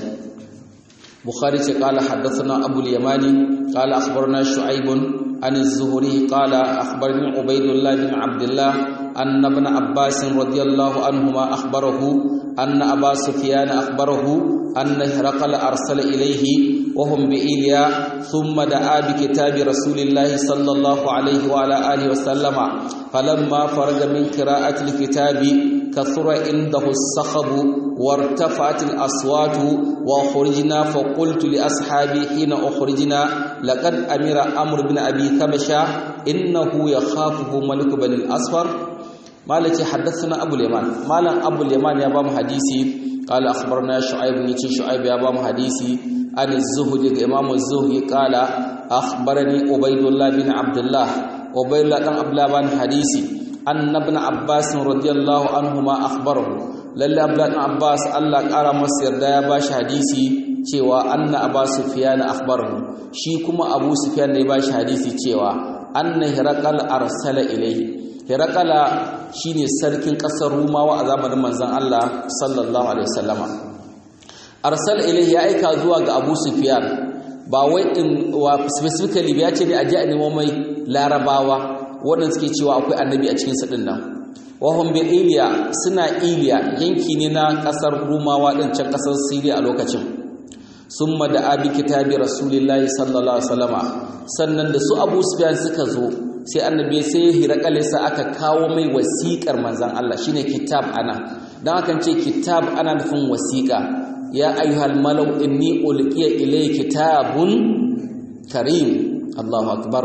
bukhari ce qala haddathana abu al-yamani qala akhbarana shu'aib an az-zuhri qala akhbarani ubaydullah bin abdullah anna ibn abbas radiyallahu anhuma akhbarahu anna aba sufyan akhbarahu anna hirqal arsala ilayhi wa hum bi iliya thumma da'a bi kitabi rasulillahi sallallahu alayhi wa ala alihi wa sallama falamma faraga min qira'ati al-kitabi كثر عنده الصخب وارتفعت الأصوات وخرجنا فقلت لأصحابي حين أخرجنا لقد أمر أمر بن أبي كبشة إنه يخافه ملك بن الأصفر مالك حدثنا أبو اليمان مالا أبو اليمان يا بام حديثي قال أخبرنا شعيب نيتي شعيب يا بام حديثي عن الزهد إمام الزهد قال أخبرني عبيد الله بن عبد الله عبيد الله بن عبد الله بن حديثي أن ابن عباس رضي الله عنهما أخبره lalle abdullahi abbas Allah ƙara masa yarda ya bashi hadisi cewa anna abu sufyan akhbarahu shi kuma abu sufyan ne bashi hadisi cewa anna hiraqal arsala ilayhi hiraqala shine sarkin ƙasar rumawa a zamanin manzon Allah sallallahu alaihi wasallama arsala ilayhi ya aika zuwa ga abu sufyan ba wai in wa specifically ya ce ne a ji a nemo mai larabawa waɗanda suke cewa akwai annabi a cikin su din nan wahum bil iliya suna iliya yanki ne na kasar rumawa din can kasar siriya a lokacin summa da abi kitabi rasulillahi sallallahu alaihi wasallama sannan da su abu sufyan suka zo sai annabi sai hirakale sa aka kawo mai wasiƙar manzon Allah shine kitab ana dan akan ce kitab ana nufin wasiƙa ya ayyuhal malau inni ulqiya ilayka kitabun karim Allahu akbar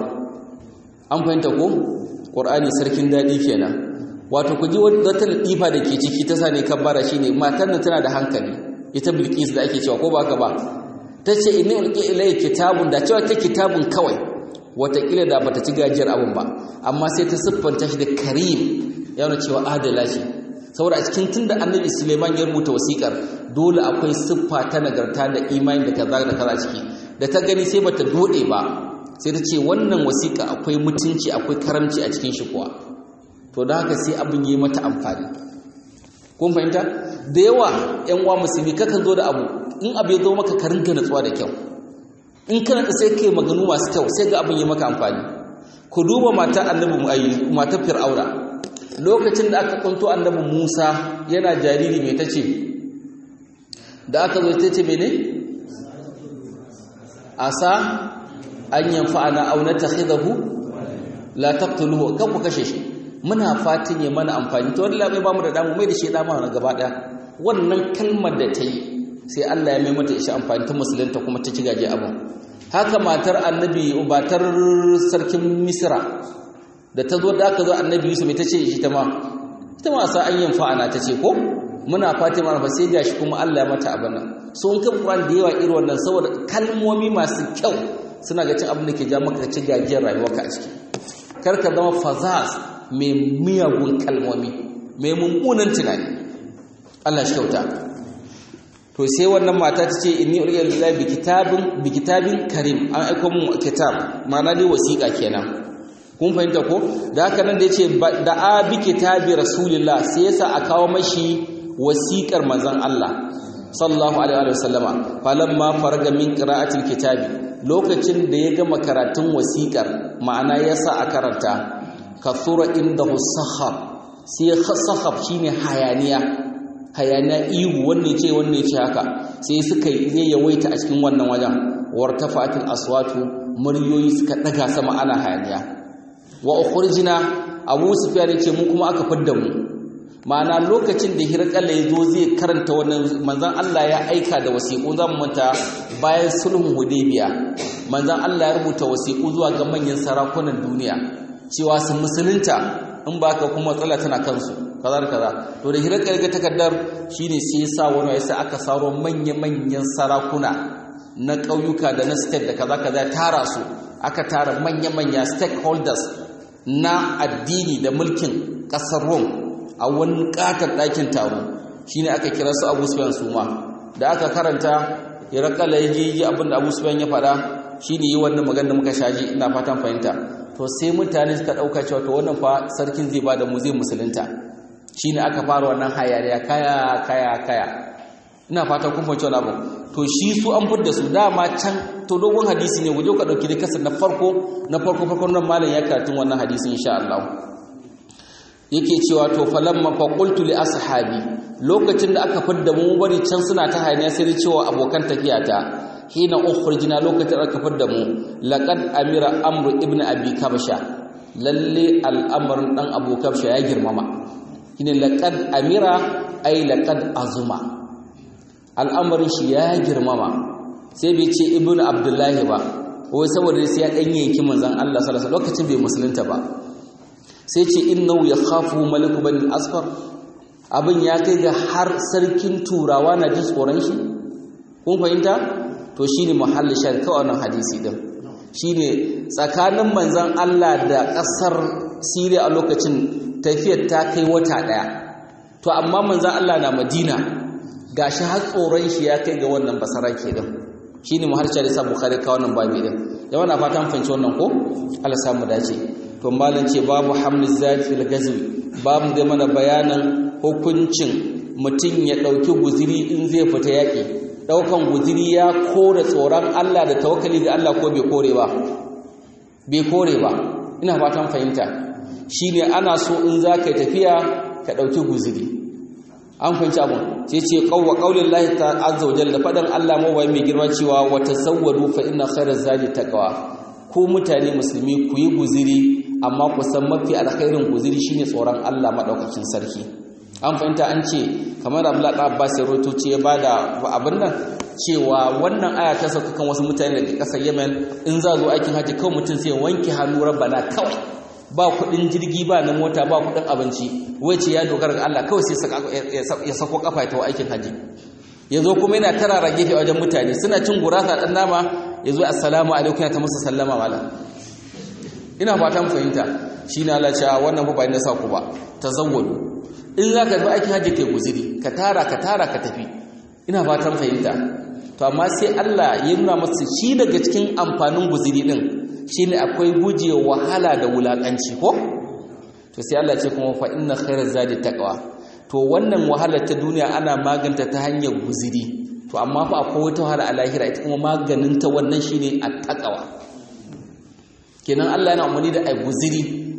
an fahimta ko qur'ani sarkin dadi kenan wato ku ji wata latifa da ke ciki ta sane kabbara shine matan nan tana da hankali ita bilqis da ake cewa ko ba ka ba tace inni ulqi ilay kitabun da cewa ta kitabun kawai watakila da bata ci gajiyar abun ba amma sai ta siffanta shi da karim yana cewa adala ce saboda a cikin tunda annabi suleiman ya rubuta wasikar dole akwai siffa ta nagarta da imani da kaza da kaza ciki da ta gani sai bata dode ba sai ta ce wannan wasiƙa akwai mutunci akwai karamci a cikin shi kuwa to da haka sai abin yi mata amfani kun fahimta da yawa yan uwa musulmi kakan zo da abu in abu ya zo maka ka ringa natsuwa da kyau in kana da sai kai maganu masu kyau sai ga abin yi maka amfani ku duba mata annabi mu'ayyi matar fir'auna lokacin da aka kunto annabi Musa yana jariri mai tace da aka zo tace mene asa an yanfa'ana aw natakhidahu la taqtuluhu kan ku kashe shi muna fatin ya mana amfani to wallahi bai ba mu da damu mai da shi dama na gaba daya wannan kalmar da ta yi sai Allah ya mai mata shi amfani ta musulunta kuma ta ci gaje abin haka matar annabi batar sarkin misra da ta zo da aka zo annabi yusuf ta ce shi ta ma ita ma sa an yin fa'ana ta ce ko muna fatima fa sai gashi kuma Allah ya mata abin nan so in kan Qur'an da yawa irin wannan saboda kalmomi masu kyau suna ga cin abin da ke ja maka ci gajiyar rayuwarka a ciki kar ka zama fazaz mai miyagun kalmomi mai mummunan tunani Allah shi kyauta to sai wannan mata ta ce inni uriya lillahi bi kitabin bi kitabin karim an aika mun kitab ma'ana dai wasiƙa kenan kun fahimta ko da haka nan da yace da a bi kitabi rasulillah sai yasa a kawo mashi wasiƙar manzon Allah sallallahu alaihi wa sallama falamma faraga min qira'atil kitabi lokacin da ya gama karatun wasiƙar ma'ana yasa a karanta kathura indahu sahab sai sahab shine hayaniya hayaniya ihu wanne ce wanne ce haka sai suka yi yawaita a cikin wannan wajen wartafatil aswatu muryoyi suka daga sama ana hayaniya wa ukhrijna abu sufyan ce mu kuma aka fidda mu ma'ana lokacin da hirqalla ya zo zai karanta wannan manzon Allah ya aika da wasiƙu zamu manta bayan sulhun hudaybiya manzon Allah ya rubuta wasiƙu zuwa ga manyan sarakunan duniya cewa su musulunta in ba ka kuma matsala tana kansu kaza da kaza to da hirar ƙarƙar takardar shine sai ya sa wani ya sa aka saro manya-manyan sarakuna na ƙauyuka da na state da kaza kaza tara su aka tara manya-manya stakeholders na addini da mulkin ƙasar Rome a wani ƙatar ɗakin taro shine aka kira su Abu Sufyan su ma da aka karanta hirakala ya yi abin da Abu Sufyan ya faɗa shine yi wannan magana da muka shaji ina fatan fahimta to sai mutane suka dauka cewa to wannan fa sarkin zai bada mu zai musulunta shine aka fara wannan hayariya kaya kaya kaya ina fata kun fahimci wannan abu to shi su an fudda su dama can to dogon hadisi ne guje ka dauki da kasar na farko na farko farkon nan malam ya karatun wannan hadisi insha Allah yake cewa to falamma fa qultu li ashabi lokacin da aka fudda mu bari can suna ta hayaniya sai da cewa abokan tafiyata hina ukhrijna lokacin aka fadda mu laqad amira amru ibnu abi kabsha lalle al'amarin dan abu kabsha ya girmama shine laqad amira ay laqad azuma al'amarin shi ya girmama sai bai ce ibnu abdullahi ba wai saboda sai ya dan yanki manzon Allah sallallahu alaihi lokacin bai musulunta ba sai ce innahu yakhafu maliku bani asfar abin ya kai ga har sarkin turawa na jin tsoron shi kun fahimta to shine muhalli shar kawai wannan hadisi din shine tsakanin manzon Allah da ƙasar Syria a lokacin tafiyar ta kai wata daya to amma manzon Allah na Madina gashi har tsoron shi ya kai ga wannan basarake din shine muhalli shar sa Bukhari ka wannan babi din yawa na fatan fahimci wannan ko Allah samu dace to malam ce babu hamliz zati fil gazwi babu da mana bayanan hukuncin mutum ya dauki guziri in zai fita yaki daukan guziri ya kore tsoron Allah da tawakkali ga Allah ko bai kore ba bai kore ba ina fatan fahimta shine ana so in zaka tafiya ka dauki guziri an fahimci abun sai ce qawwa qaulillahi ta'ala azza wa jalla fadan Allah mawai mai girma cewa wa tasawwadu fa inna khairaz zadi taqwa ko mutane musulmi ku yi guziri amma ku san mafi alkhairin guziri shine tsoron Allah madaukakin sarki an fahimta an ce kamar Abdullah da Abbas ya roto ce ya bada abin nan cewa wannan aya ta sauka kan wasu mutane daga kasar Yemen in za zo aikin haji kawai mutum sai wanke hannu rabbana kawai ba kudin jirgi ba na mota ba kudin abinci wace ya dogara ga Allah kawai sai ya sako kafa ya tawo aikin haji yazo kuma yana tarara gefe a wajen mutane suna cin gurasa dan nama yazo assalamu alaikum ya ta musu sallama wala ina fatan fahimta shine Allah ya wannan fa ba ina sa ku ba tazawwadu in zaka zo aikin haji kai guziri ka tara ka tara ka tafi ina fatan fahimta to amma sai Allah ya nuna masa shi daga cikin amfanin guziri din shine akwai guje wahala da wulakanci ko to sai Allah ce kuma fa inna khairaz zadi taqwa to wannan wahalar ta duniya ana maganta ta hanyar guziri to amma fa akwai wata wahala a lahira ita kuma maganin ta wannan shine at-taqwa kenan Allah yana umarni da ai guziri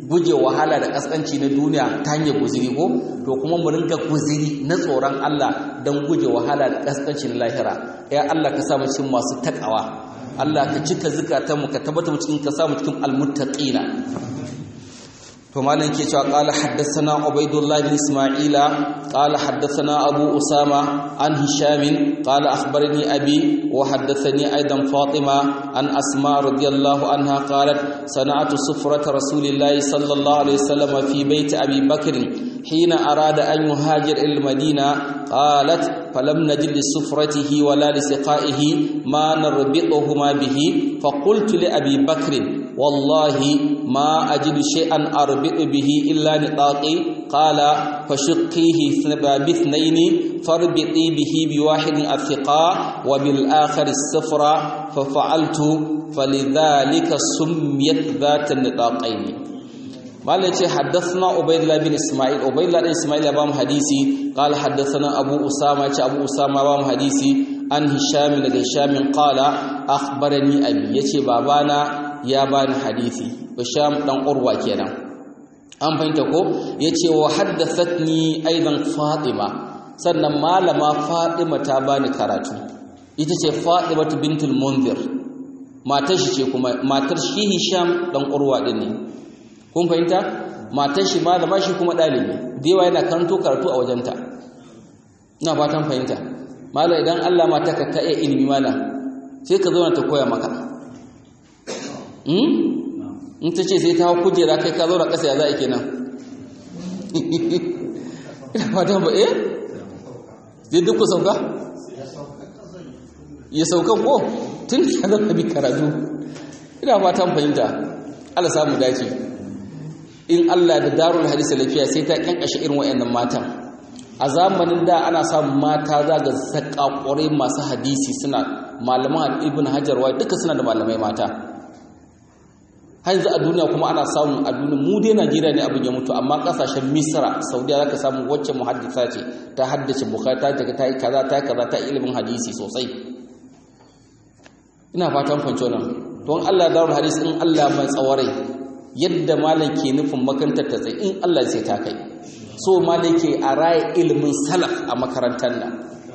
guje wahala da kaskanci na duniya ta hanyar guziri ko to kuma mu ringa guziri na tsoron Allah don guje wahala da kaskanci na lahira ya Allah ka sa mu cikin masu takawa Allah ka cika zukatanmu ka tabbata mu cikin ka sa mu cikin almuttaqina to malam ke cewa qala haddathana ubaidullah bin isma'ila qala haddathana abu usama an hisham qala akhbarani abi wa haddathani aidan fatima an asma radiyallahu anha qalat sana'atu sufrat rasulillah sallallahu alaihi wasallam fi bayt abi bakr حين أراد أن يهاجر إلى المدينة قالت فلم نجد لسفرته ولا لسقائه ما نربطهما به فقلت لأبي بكر والله ما أجد شيئا أربط به إلا نطاقي قال فشقيه باثنين فاربطي به بواحد الثقاء وبالآخر السفرة ففعلت فلذلك سميت ذات النطاقين malai ce haddathana ubaydullah bin isma'il ubaydullah bin isma'il ya bamu hadisi qala haddathana abu usama ce abu usama bamu hadisi an hisham daga hisham qala akhbarani abi yace babana ya bani hadisi hisham dan urwa kenan an fahimta ko yace wa haddathatni aidan fatima sannan malama fatima ta bani karatu ita ce fatima bintul munzir matar shi ce kuma matar shi hisham dan urwa din ne kun fahimta matar shi malama shi kuma ɗalibi da yawa yana karanto karatu a wajenta ina fatan fahimta mala idan Allah mata ka ta iya ilimi mala sai ka zauna ta koya maka in ta ce sai ta hau kujera kai ka zauna ƙasa ya za a kenan ina fatan ba eh zai duk ku sauka ya sauka ko tun ya zama bi karatu ina fatan fahimta Allah samu dace in Allah da darul hadisi lafiya sai ta kyankashe irin wayannan matan a zamanin da ana samun mata za ga zakakurai masu hadisi suna malaman ibn hajar wa duka suna da malamai mata har yanzu a duniya kuma ana samun a duniya mu dai Najeriya ne abin ya mutu amma kasashen Misra Saudiya zaka samu wacce muhaddisa ce ta haddace Bukhari ta ta yi kaza ta kaza ta ilimin hadisi sosai ina fatan fanco nan don Allah darul hadisi in Allah mai tsawarai yadda malam ke nufin makarantar ta tsaye in Allah sai ta kai so malam ke a raya ilimin salaf a makarantar nan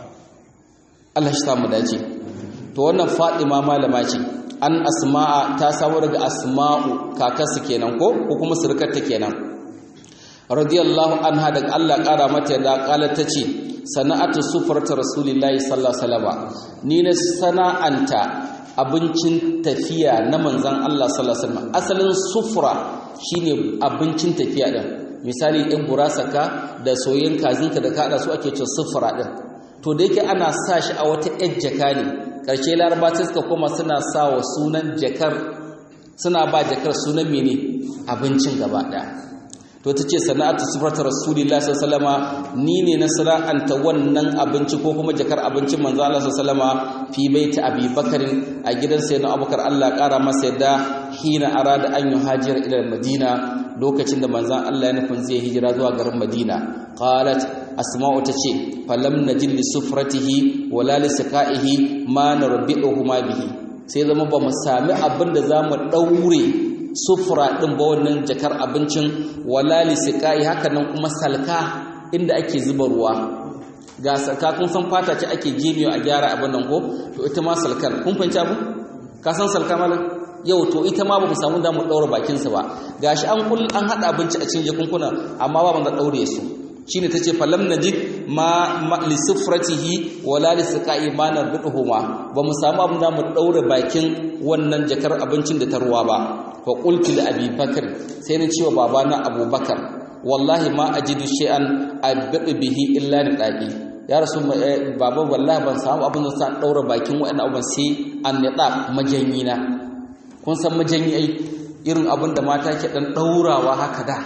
Allah shi samu dace to wannan Fatima malama ce an asma'a ta samu daga asma'u kakarsu kenan ko ko kuma surukarta kenan radiyallahu anha daga Allah kara mata da kala tace sana'atu sufrata rasulillahi sallallahu alaihi wasallam ni na sana'anta abincin tafiya na manzan Allah sallallahu alaihi wasallam asalin sufra shine abincin tafiya din misali in burasaka da soyayyen kazinka da kada su ake cewa sufra din to da yake ana sa shi a wata yar jaka ne karshe laraba sai suka koma suna sa wa sunan jakar suna ba jakar sunan mene abincin gaba daya to ta ce sana'atu sufrata rasulillah sallallahu ni ne na sana'anta wannan abinci ko kuma jakar abincin manzo Allah sallallahu fi baiti Abi Bakarin a gidan sayyidina Abubakar Allah kara masa yadda hina arada an yuhajira ila Madina lokacin da manzon Allah ya nufin zai hijira zuwa garin Madina qalat asma'u tace falam najid li sufratihi wala li saqaihi ma narbi'uhuma bihi sai zama ba mu sami abin da zamu daure sufura ɗin ba wannan jakar abincin walali siƙa'i haka nan kuma salka inda ake zuba ruwa ga salka kun san fata ce ake jemiyo a gyara abin nan ko to ita ma salkar kun fahimci abu ka san salka malam yau to ita ma ba mu samu damu ɗaura bakinsa ba gashi an kul an haɗa abinci a cikin jakunkuna amma ba mu da ɗaure su shine tace falam najid ma li sufratihi wala li siqai ma narbuhuma ba mu samu abin da mu daure bakin wannan jakar abincin da ta ruwa ba fa qultu li abi bakr sai ni cewa babana abubakar wallahi ma ajidu shay'an abdu bihi illa ni daqi ya rasu baba wallahi ban samu abin da san daure bakin wa'annan abin sai an nida majanyi na kun san majanyi ai irin abin da mata ke dan daurawa haka da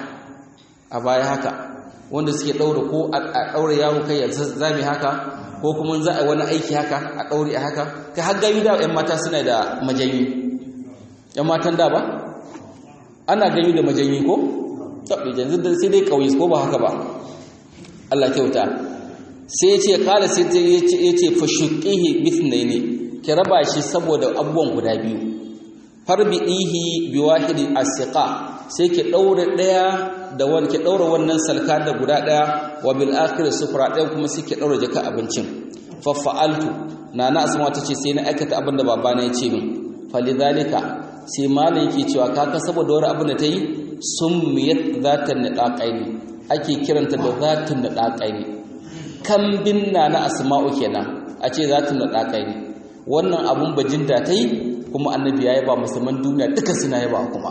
a baya haka wanda suke ɗaura ko a ɗaura yaro kai ya zame haka ko kuma za a wani aiki haka a ɗaure a haka kai har gani da ‘yan mata suna da majanyi ‘yan matan da ba ana gani da majanyi ko? taɓe yanzu da sai dai ƙauye ko ba haka ba Allah kyauta sai ya ce kala sai ya ce fashuƙihi mithnai ne ki raba shi saboda abubuwan guda biyu farbidihi biwahidi asiqa sai ki daure daya da wani ki daure wannan salka da guda daya wa bil akhir sufra daya kuma sai ki daure jaka abincin fa fa'altu nana asma tace sai na aikata abin da babana ya ce min falidhalika sai malam yake cewa kaka saboda wani abin da ta yi summiyat zatan nadaqaini ake kiranta da zatun nadaqaini kambin nana asma'u kenan a ce zatun nadaqaini wannan abun bajinta ta yi kuma annabi ya yaba musulman duniya duka suna yaba kuma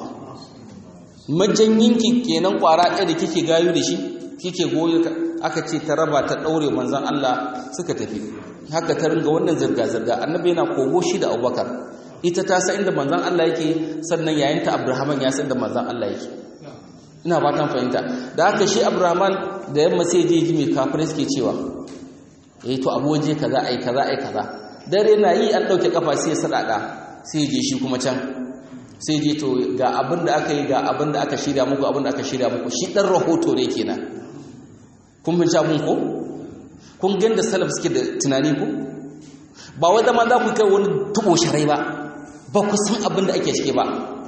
majanyinki kenan kwara ɗaya da kike gayu da shi kike goyo aka ce ta raba ta ɗaure manzan Allah suka tafi haka ta ringa wannan zirga-zirga annabi yana kogo shi da abubakar ita ta sa inda manzan Allah yake sannan yayinta abrahaman ya san inda manzan Allah yake ina fatan fahimta da haka shi abrahaman da yamma sai je ji mai kafirai suke cewa eh to abu waje kaza ai kaza ai kaza dare na yi an ɗauke kafa sai ya sadaka sai je shi kuma can sai je to ga abin da aka yi ga abin da aka shirya muku abin da aka shirya muku shi ɗan rahoto ne kenan kun bin abin ko kun gan da salaf suke da tunani ko ba wai zama za ku kai wani tubo sharai ba ba ku san abin da ake cike ba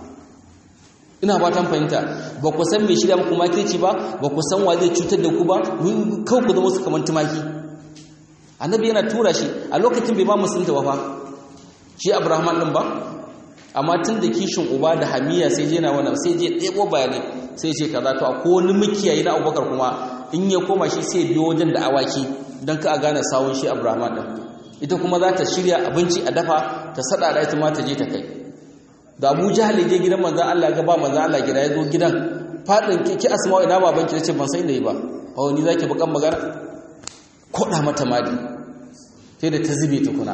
ina ba ta fahimta ba ku san mai shirya muku makirci ba ba ku san wa zai cutar da ku ba kawai ku zama su kamar tumaki annabi yana tura shi a lokacin bai ma musulunta ba fa shi abrahman din ba amma tun da kishin uba da hamiya sai je na wannan sai je ɗebo bayanai sai ce kaza to akwai wani makiyayi na abubakar kuma in ya koma shi sai biyo wajen da awaki don ka a gane sawun shi abrahman din ita kuma za ta shirya abinci a dafa ta sada da ita ma ta je ta kai da abu jahal je gidan manzan allah ga ba manzan allah gida ya zo gidan faɗin ki asma'u ina babanki ta ce ban san da yi ba a wani za ki bakan magana koɗa mata madi sai da ta zube tukuna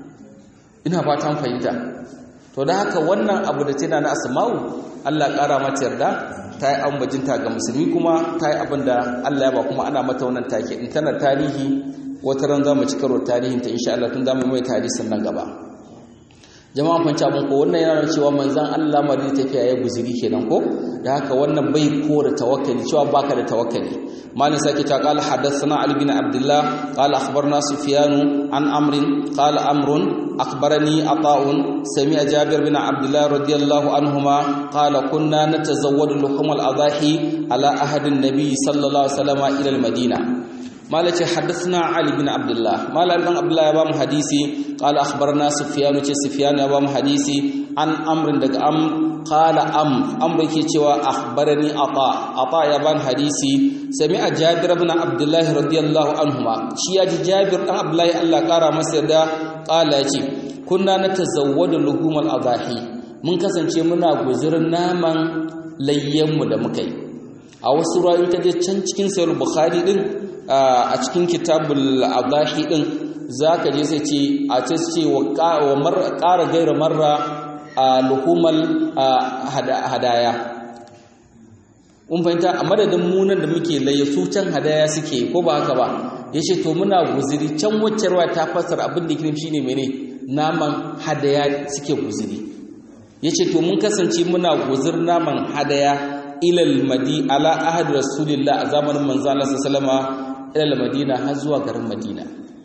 ina fatan fahimta to da haka wannan abu da tana na asma'u Allah ƙara mata yarda ta yi ambajinta ga musulmi kuma ta yi abin da Allah ya ba kuma ana mata wannan take in tana tarihi wata ran za mu ci karo tarihin ta insha Allah tun za mu mai tarihin nan gaba jama'a kun abin ko wannan yana cewa manzon Allah ma da tafiya ya guziri kenan ko da haka wannan bai kora tawakkali cewa baka da tawakkali مالك ساكت قال حدثنا علي بن عبد الله قال أخبرنا سفيان عن أمر قال أمر أخبرني عطاء سمع جابر بن عبد الله رضي الله عنهما قال كنا نتزود لحوم الأضاحي على أحد النبي صلى الله عليه وسلم إلى المدينة مالك حدثنا علي بن عبد الله مالك بن عبد الله يبام حديثي قال أخبرنا سفيان سفيان يبام حديثي عن أمر دق أم قال أم أمر كي أخبرني عطاء عطاء يبان حديثي سمع جابر بن عبد الله رضي الله عنهما شيا جابر بن عبد الله الله قارا مسيدا قال يجي كنا نتزود لحوم الأضاحي mun kasance muna guzurin naman layyanmu da muka yi a wasu rayu ta je can cikin sayar bukhari din a cikin kitabul adahi din zaka je sai ce a ce ce wa ƙara gaira marra a luhumal hadaya kun fahimta a madadin munan da muke laye su can hadaya suke ko ba haka ba ya ce to muna guziri can wacce ruwa ta fasar abin da kirim shine mene naman hadaya suke guziri ya ce to mun kasance muna guzir naman hadaya ilal madi ala ahad rasulillah a zamanin manzo Allah sallama ilal madina har zuwa garin madina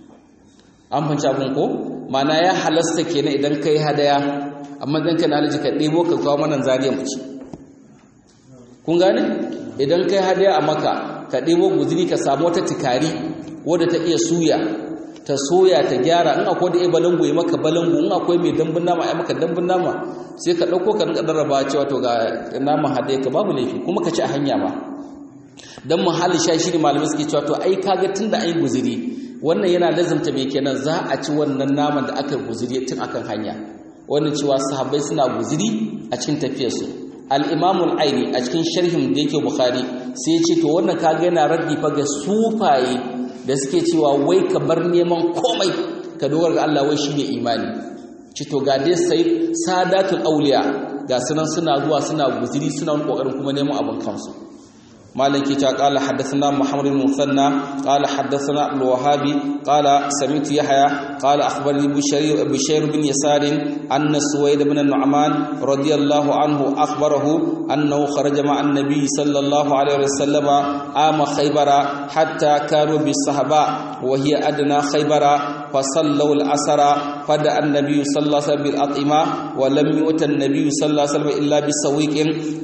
an fanci abin ko mana ya halasta kenan idan kai hadaya amma dan kana alji ka debo ka kawo mana zariya mu ci kun gane idan kai hadaya a maka ka debo guzuri ka samu wata tikari wadda ta iya suya ta soya ta gyara in akwai da ya balangu ya maka balangu in akwai mai dambun nama ya maka dambun nama sai ka ɗauko ka rinka darraba cewa to ga naman hadaya ka babu laifi kuma ka ci a hanya ma dan muhalli sha shi ne malamai suke cewa to ai kaga tunda ai guzuri wannan yana lazimta mai kenan za a ci wannan naman da aka guzuri tun akan hanya wannan cewa sahabbai suna guzuri a cikin tafiyarsu al-imamul aini a cikin sharhin da yake bukhari sai ya ce to wannan kaga yana raddi fa ga sufaye da suke cewa wai ka bar neman komai ka dogara ga Allah wai shine imani ci to ga dai sai sadatul auliya ga sunan suna zuwa suna guziri suna wani kokarin kuma neman abin kansu مالك قال حدثنا محمد بن مثنى قال حدثنا ابن الوهاب قال سمعت يحيى قال اخبرني بشير بشير بن يسار ان سويد بن النعمان رضي الله عنه اخبره انه خرج مع النبي صلى الله عليه وسلم عام خيبر حتى كانوا بالصحباء وهي ادنى خيبر فصلوا العصر فدعا النبي صلى الله عليه وسلم بالأطعمة ولم يؤت النبي صلى الله عليه وسلم إلا بسويق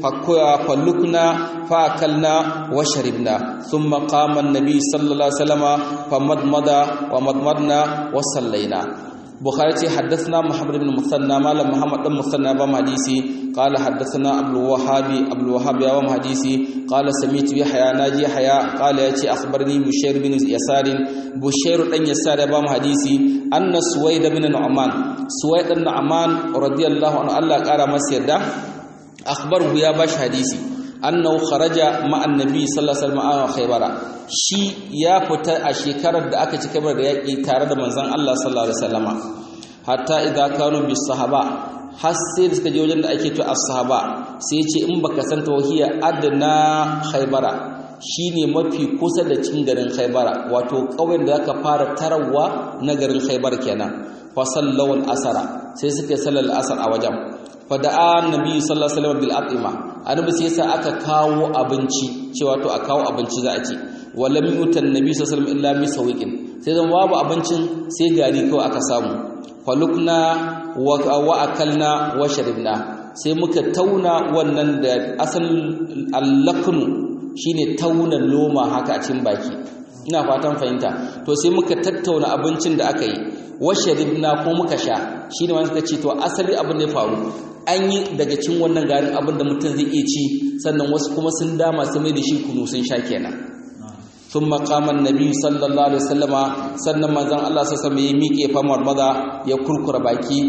فلقنا فأكلنا وشربنا ثم قام النبي صلى الله عليه وسلم فمضمض ومضمضنا وصلينا بخاري حدثنا محمد بن مثنى مال محمد بن مثنى بن حديثي قال حدثنا عبد الوهاب عبد الوهاب يوم حديثي قال سميت يحيى ناجي يحيى قال ياتي اخبرني بشير بن يسار بشير بن يسار بن حديثي ان سويد بن نعمان سويد بن نعمان رضي الله عنه الله قال مسيدا اخبره يا باش حديثي annahu kharaja ma annabi sallallahu alaihi wasallam a khaybara shi ya fita a shekarar da aka ci kabar da yaki tare da manzon Allah sallallahu alaihi wasallama hatta idza kanu bis sahaba har sai da suka je wajen da ake to as-sahaba sai ce in baka san tawhiya adna khaybara shine mafi kusa da cikin garin khaybara wato kauyen da zaka fara tarawa na garin khaybar kenan fa sallawal asara sai suka sallal asar a wajen fada'a annabi sallallahu alaihi wasallam bil atima annabi sai yasa aka kawo abinci cewa to a kawo abinci za a ci walam yutan nabi sallallahu alaihi wasallam illa misawiqin sai zan babu abincin sai gari kawai aka samu falukna wa akalna wa sharibna sai muka tauna wannan da asal allaknu shine tauna loma haka a cikin baki ina fatan fahimta to sai muka tattauna abincin da aka yi wa sharibna ko muka sha shine wanda suka ce to asali abin da ya faru an yi daga cin wannan garin abin da mutum zai iya ci sannan wasu kuma sun dama su mai da shi kunu sun sha kenan sun makaman nabi sallallahu alaihi wasallama sannan manzon Allah sassa mai miƙe famar maza ya kurkura baki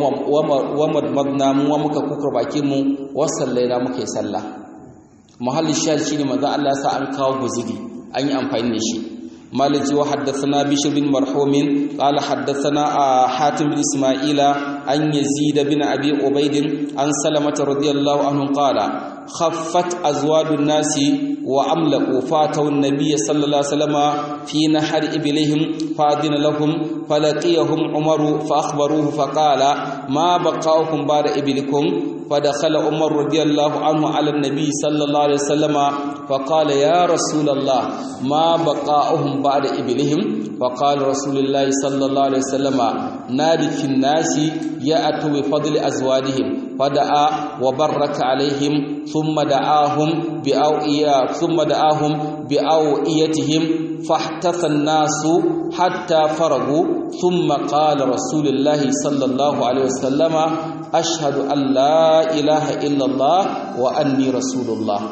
wa madmadna mu wa muka kurkura baki mu wa sallaina muka yi sallah muhallin shahid shine manzon Allah sa an kawo guzuri an yi amfani da shi مالك وحدثنا بشر بن مرحوم قال حدثنا حاتم بن إسماعيل عن يزيد بن أبي عبيد عن سلمة رضي الله عنه قال خفت أزواج الناس وأملأوا فاتوا النبي صلى الله عليه وسلم في نحر إبلهم فأذن لهم فلقيهم عمر فأخبروه فقال ما بقاؤكم بعد إبلكم فدخل عمر رضي الله عنه على النبي صلى الله عليه وسلم فقال يا رسول الله ما بقاؤهم بعد إبلهم فقال رسول الله صلى الله عليه وسلم نادي في الناس يأتوا بفضل أزواجهم فدعا وبرك عليهم ثم دعاهم بأوئية ثم دعاهم بأوئيتهم فاحتث الناس حتى فرغوا ثم قال رسول الله صلى الله عليه وسلم أشهد أن لا إله إلا الله وأني رسول الله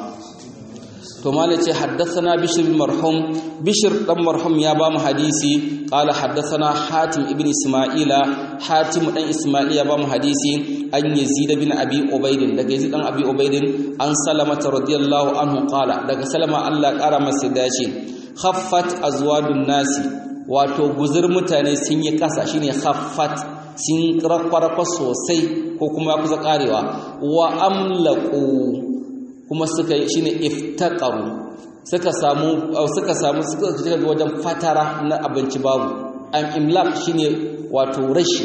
to malace haddathana bishr bin marhum bishr dan marhum ya ba mu hadisi qala haddathana hatim ibn isma'ila hatim dan isma'ila ya ba mu hadisi an yazid bin abi ubayd daga yazid dan abi ubayd an salama radiyallahu anhu qala daga salama Allah kara masa dace khaffat azwadun nasi wato guzur mutane sun yi kasa shine khaffat sun rakwarfa sosai ko kuma ya kusa karewa wa amlaqu kuma suka yi shine iftaqaru suka samu suka samu suka shiga wajen fatara na abinci babu am imlaq shine wato rashi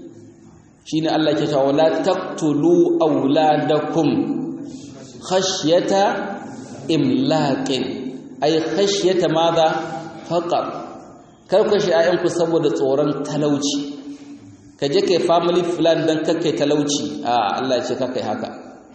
shine Allah ke cewa la taqtulu auladakum khashyata imlaqin ay khashyata madha faqat kar ku shi ayyanku saboda tsoron talauci kaje kai family plan dan kakkai talauci a Allah ya ce kakkai haka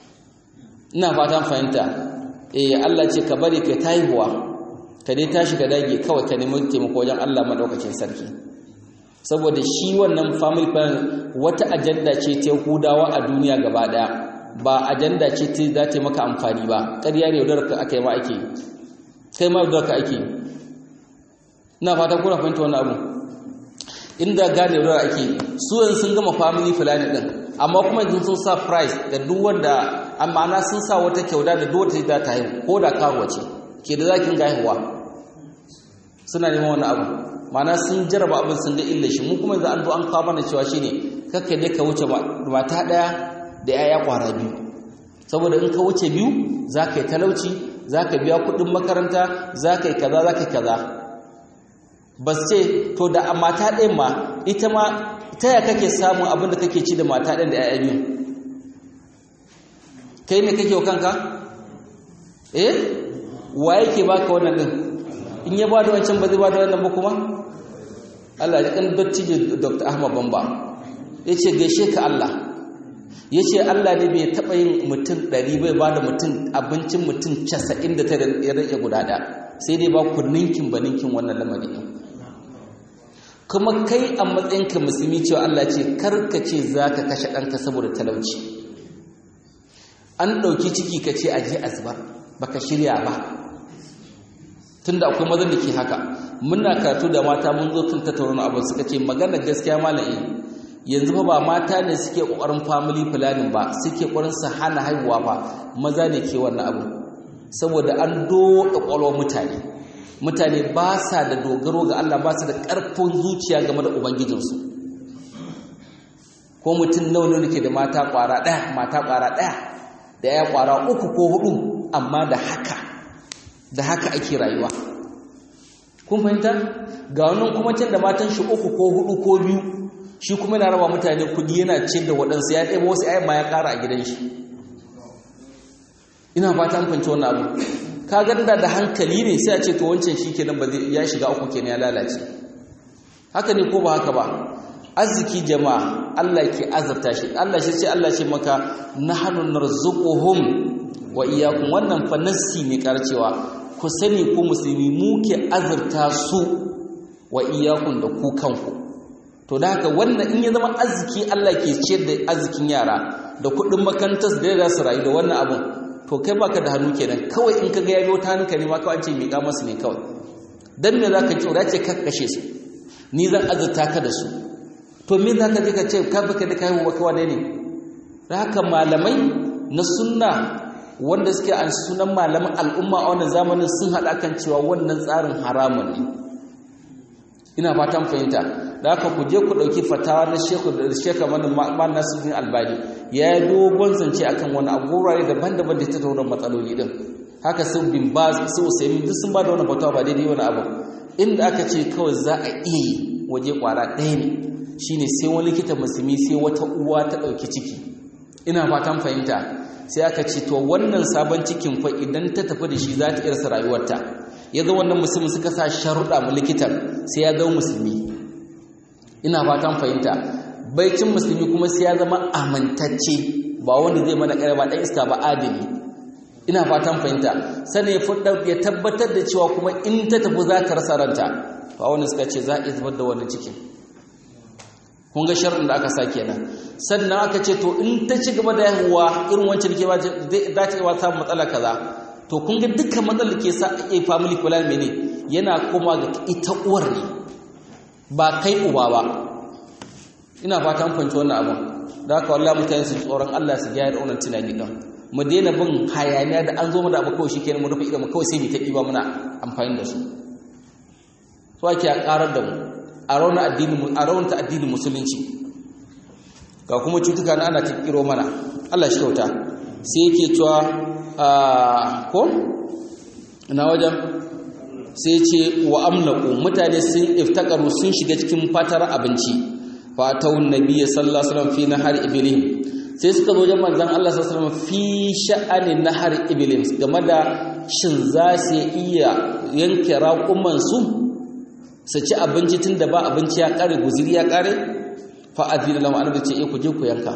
ina fatan fahimta eh Allah ce ka bari kai taihuwa ka dai tashi ka dage kawai ka nemi taimako wajen Allah madaukakin sarki saboda shi wannan family plan wata ajanda ce ta Yahudawa a duniya gaba daya ba ajanda ce ta za ta maka amfani ba ƙarya ne yaudar ka aka yi ma ake kai ma yaudar ka ake ina fatan kuna fahimta wannan abu inda gane yaudar ake su yanzu sun gama family plan din amma kuma yanzu sun sa price da duk wanda amma na sun sa wata kyauda da duk wata za ta haihu ko da karuwa ce ke da zakin ga haihuwa suna neman wani abu mana sun jaraba abin sun ga illa shi mu kuma yanzu an zo an kawo mana cewa shine kakka dai ka wuce mata daya da yaya kwara biyu saboda in ka wuce biyu za ka yi talauci za ka biya kuɗin makaranta za ka yi kaza za ka yi kaza ba ce to da mata ɗayan ma ita ma ta ya kake samun abin da kake ci da mata ɗin da ‘ya'ya biyu kai ne kake wa kanka eh wa yake baka wannan ɗin in ya ba da wancan ba zai ba da wannan ba kuma Allah ya kan dattijo Dr. Ahmad Bamba yace gaishe ka Allah yace Allah ne bai taba yin mutum 100 bai bada mutum abincin mutum 99 ya rage guda ɗaya sai dai ba ku ninkin ba ninkin wannan lamari din kuma kai a matsayinka musulmi cewa Allah ce karka ce zaka kashe ɗanka saboda talauci an ɗauki ciki ka ce aje a zubar baka shirya ba tunda akwai mazan da ke haka muna karatu da mata mun zo kan tattauna abin suka ce magana gaskiya malai yanzu fa ba mata ne suke kokarin family planning ba suke kokarin su hana haihuwa ba maza ne ke wannan abu saboda an doka kwalwa mutane mutane ba sa da dogaro ga Allah ba su da ƙarfin zuciya game da ubangijinsu ko mutum nawa ne ke da mata ƙwara ɗaya mata ƙwara ɗaya da ya ƙwara uku ko hudu amma da haka da haka ake rayuwa kun fahimta ga wannan kuma can da matan shi uku ko hudu ko biyu shi kuma yana raba mutane kudi yana cin da waɗansu ya ɗaya wasu ayyama ya ƙara a gidan shi ina fata an fahimci wannan abu ka ganda da hankali ne sai a ce to wancan shi kenan ba zai ya shiga uku kenan ya lalace haka ne ko ba haka ba arziki jama'a Allah ke azurta shi Allah shi ce Allah ce maka nahnu narzuquhum wa iyyakum wannan fa nassi ne karcewa ku sani ku musulmi mu ke azurta su wa iyyakum da ku kanku to da haka wannan in ya zama arziki Allah ke ciyar da arzikin yara da kuɗin makarantar da za su rayu da wannan abun to kai baka da hannu kenan kawai in ka ga ya biyo ta hannunka ne ma kawai an ce miƙa masu ne kawai dan me zaka ki ura ce ka kashe su ni zan azurta ka da su to me zaka je ka ce ka baka da kai wa kawai ne haka malamai na sunna wanda suke an sunan malaman al'umma a wannan zamanin sun haɗa kan cewa wannan tsarin haramun ne ina fatan fahimta da haka ku je ku ɗauki fatawa na sheku da sheka mana man nasirin albani ya yi dogon zance akan wani abubuwa daban-daban da ta tauna matsaloli din haka sun bin ba su usaimin duk sun ba da wani fatawa ba daidai wani abu inda aka ce kawai za a iya yi waje kwara ɗaya ne shine sai wani likita musulmi sai wata uwa ta ɗauki ciki ina fatan fahimta sai aka ce to wannan sabon cikin fa idan ta tafi da shi za ta irsa rayuwarta ya ga wannan musulmi suka sa sharuɗa mu likitan sai ya zama musulmi ina fatan fahimta baicin musulmi kuma sai ya zama amintacce ba wanda zai mana ƙarfa ɗan iska ba adili ina fatan fahimta sannan ya fudda ya tabbatar da cewa kuma in ta tafi za ta rasa ranta ba wanda suka ce za a iya zubar da wannan cikin kun ga sharɗin da aka sa kenan sannan aka ce to in ta ci gaba da yahuwa irin wancan ke ba za ta iya samun matsala kaza to kun ga dukkan matsalar ke sa a family plan mene yana koma ga ita uwar ne ba kai uba ba ina fatan fahimci wannan abin da haka wallahi mutane su tsoron Allah su gyara wannan tunani din mu daina bin hayaniya da an zo mu da abu kawai shikenan mu rufe idan mu kawai sai mu ta diba muna amfani da su so ake a karar da mu a rauna addini a raunta addinin musulunci ga kuma cutuka na ana tikiro mana Allah shi kyauta sai yake cewa ko ina wajen sai ce wa amlaku mutane sun iftakaru sun shiga cikin fatar abinci fatawun nabiyyi sallallahu alaihi wasallam fi nahar ibrahim sai suka zo wajen manzon Allah sallallahu alaihi wasallam fi sha'ani nahar ibrahim game da shin za su iya yanke raƙuman su su ci abinci tunda ba abinci ya kare guziri ya kare fa adina lahu annabi ce eh ku je ku yanka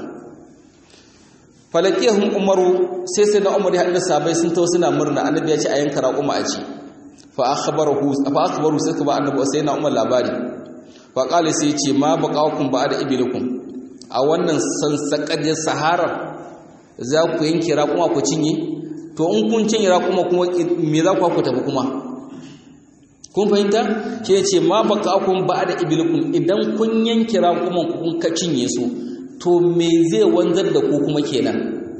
falakiyahum umaru sai sai na umar ya haɗa sabai sun tawo suna murna annabi ya ce a yanka raƙuma a ci fa akhbarahu fa akhbaru sai ka ba annabi sai na umar labari fa qala sai ya ce ma baqakum ba'da ibilikum a wannan sansakajin sahara za ku yanke raƙuma ku cinye to in kun cinye raƙuma kuma me za ku ku tafi kuma kun fahimta shi ya ce ma baqakum ba'da ibilikum idan kun yanke raƙuman ku kun ka cinye su to me zai wanzar da ku kuma kenan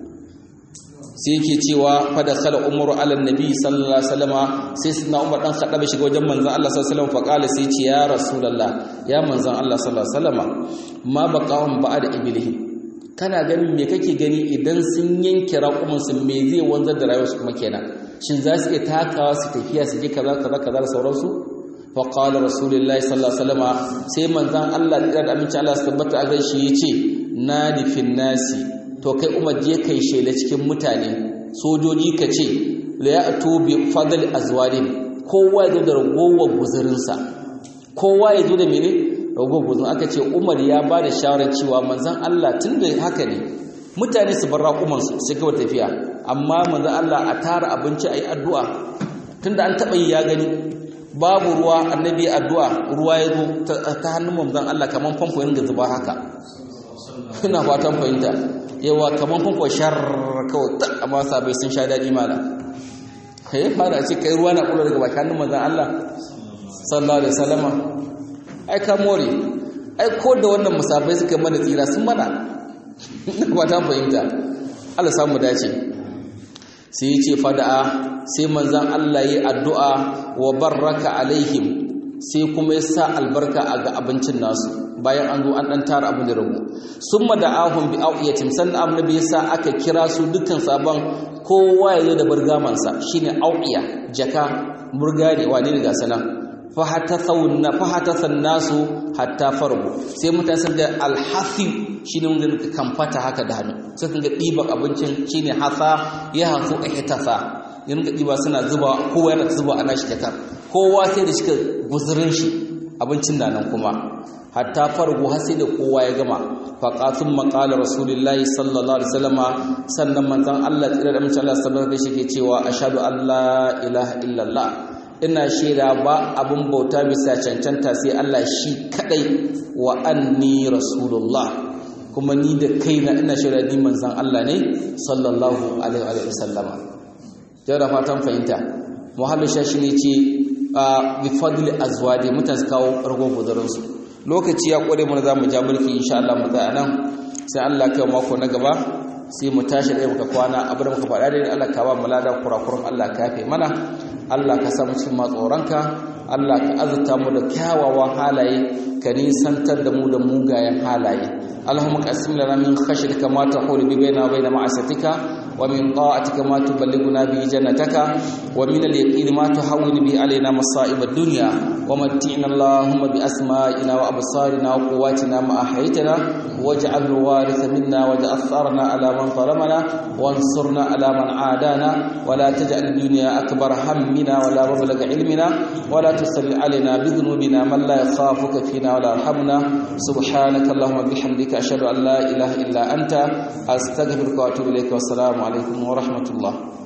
sai yake cewa fada khala umaru ala nabi sallallahu alaihi wasallama sai sunna umar dan khadaba shiga wajen manzon Allah sallallahu alaihi wasallam fa qala sai ce ya rasulullah ya manzon Allah sallallahu alaihi wasallama ma baqahum ba'da iblihi kana ganin me kake gani idan sun yanke raƙumin su me zai wanzar da rayuwarsu kuma kenan shin za su iya takawa su tafiya su je kaza kaza kaza da sauransu fa qala rasulullahi sallallahu alaihi wasallama sai manzon Allah da aminci Allah su tabbata a gaishe yace nadi fin nasi to kai umar je kai shela cikin mutane sojoji ka ce la ya'tu bi fadl azwarin kowa ya zo da ragowar guzurinsa kowa ya zo da mene rago guzun aka ce Umar ya ba da shawarar cewa manzon Allah tunda haka ne mutane su bar raƙuman su sai gaba tafiya amma manzon Allah a tara abinci ayi addu'a tunda an taba yi ya gani babu ruwa annabi addu'a ruwa ya zo ta hannun manzon Allah kaman famfo yin zuba haka ina fatan fahimta yawa kaman famfo shar kawai ta amma sabai sun sha daɗi mala ya fara ce kai ruwa na kula daga bakin manzon Allah sallallahu alaihi wasallama ai ka more ai ko da wannan musafai suka mana tsira sun mana ba ta fahimta Allah samu dace sai ya ce fada'a sai manzon Allah yi addu'a wa barraka alaihim sai kuma ya sa albarka a ga abincin nasu bayan an zo an dan tara abin da ragu summa da'ahum bi awiyatin sannan annabi ya sa aka kira su dukkan sabon kowa ya zo da burgamansa shine awiya jaka burga ne wane ne ga sanan fahatathan nasu hatta farbu sai mutane sun ga alhafi shine wanda kan fata haka da hannu sai sun ga ɗiban abincin shine hasa ya hasu ihtasa yin ga ɗiba suna zuba kowa yana zuba ana shi jakar kowa sai da shika guzurin shi abincin na nan kuma hatta fargo har sai da kowa ya gama faqatun maqala rasulullahi sallallahu alaihi wasallama sannan manzon Allah tsira da mutum Allah sallallahu alaihi wasallam yake cewa ashhadu an la ilaha illallah ina shaida ba abin bauta bisa cancanta sai Allah shi kadai wa anni rasulullah kuma ni da kaina ina shaida ni manzon Allah ne sallallahu alaihi wasallama jara fatan fahimta muhallin shashi ne ce bi fadli azwaji mutane su kawo rago guzarinsu lokaci ya kware mana za mu ja mulki insha Allah mu tsaya nan sai Allah kai mako na gaba sai mu tashi da muka kwana abin da muka faɗa da Allah ka ba mu lada kurakuran Allah ka yafe mana Allah ka sa mu cikin matsoranka Allah ka azurta mu da kyawawan halaye ka nisantar da mu da mugayen halaye Allahumma qasim lana min khashyatika ma tahulu bi baina wa baina ma'asatika ومن طاعتك ما تبلغنا به جنتك ومن اليقين ما تحول به علينا مصائب الدنيا ومتعنا اللهم بأسمائنا وأبصارنا وقواتنا ما أحيتنا واجعل الوارث منا واجعل ثارنا على من ظلمنا وانصرنا على من عادانا ولا تجعل الدنيا أكبر همنا ولا مبلغ علمنا ولا تسل علينا بذنوبنا من لا يخافك فينا ولا يرحمنا سبحانك اللهم بحمدك أشهد أن لا إله إلا أنت أستغفرك وأتوب إليك والسلام عليكم ورحمة الله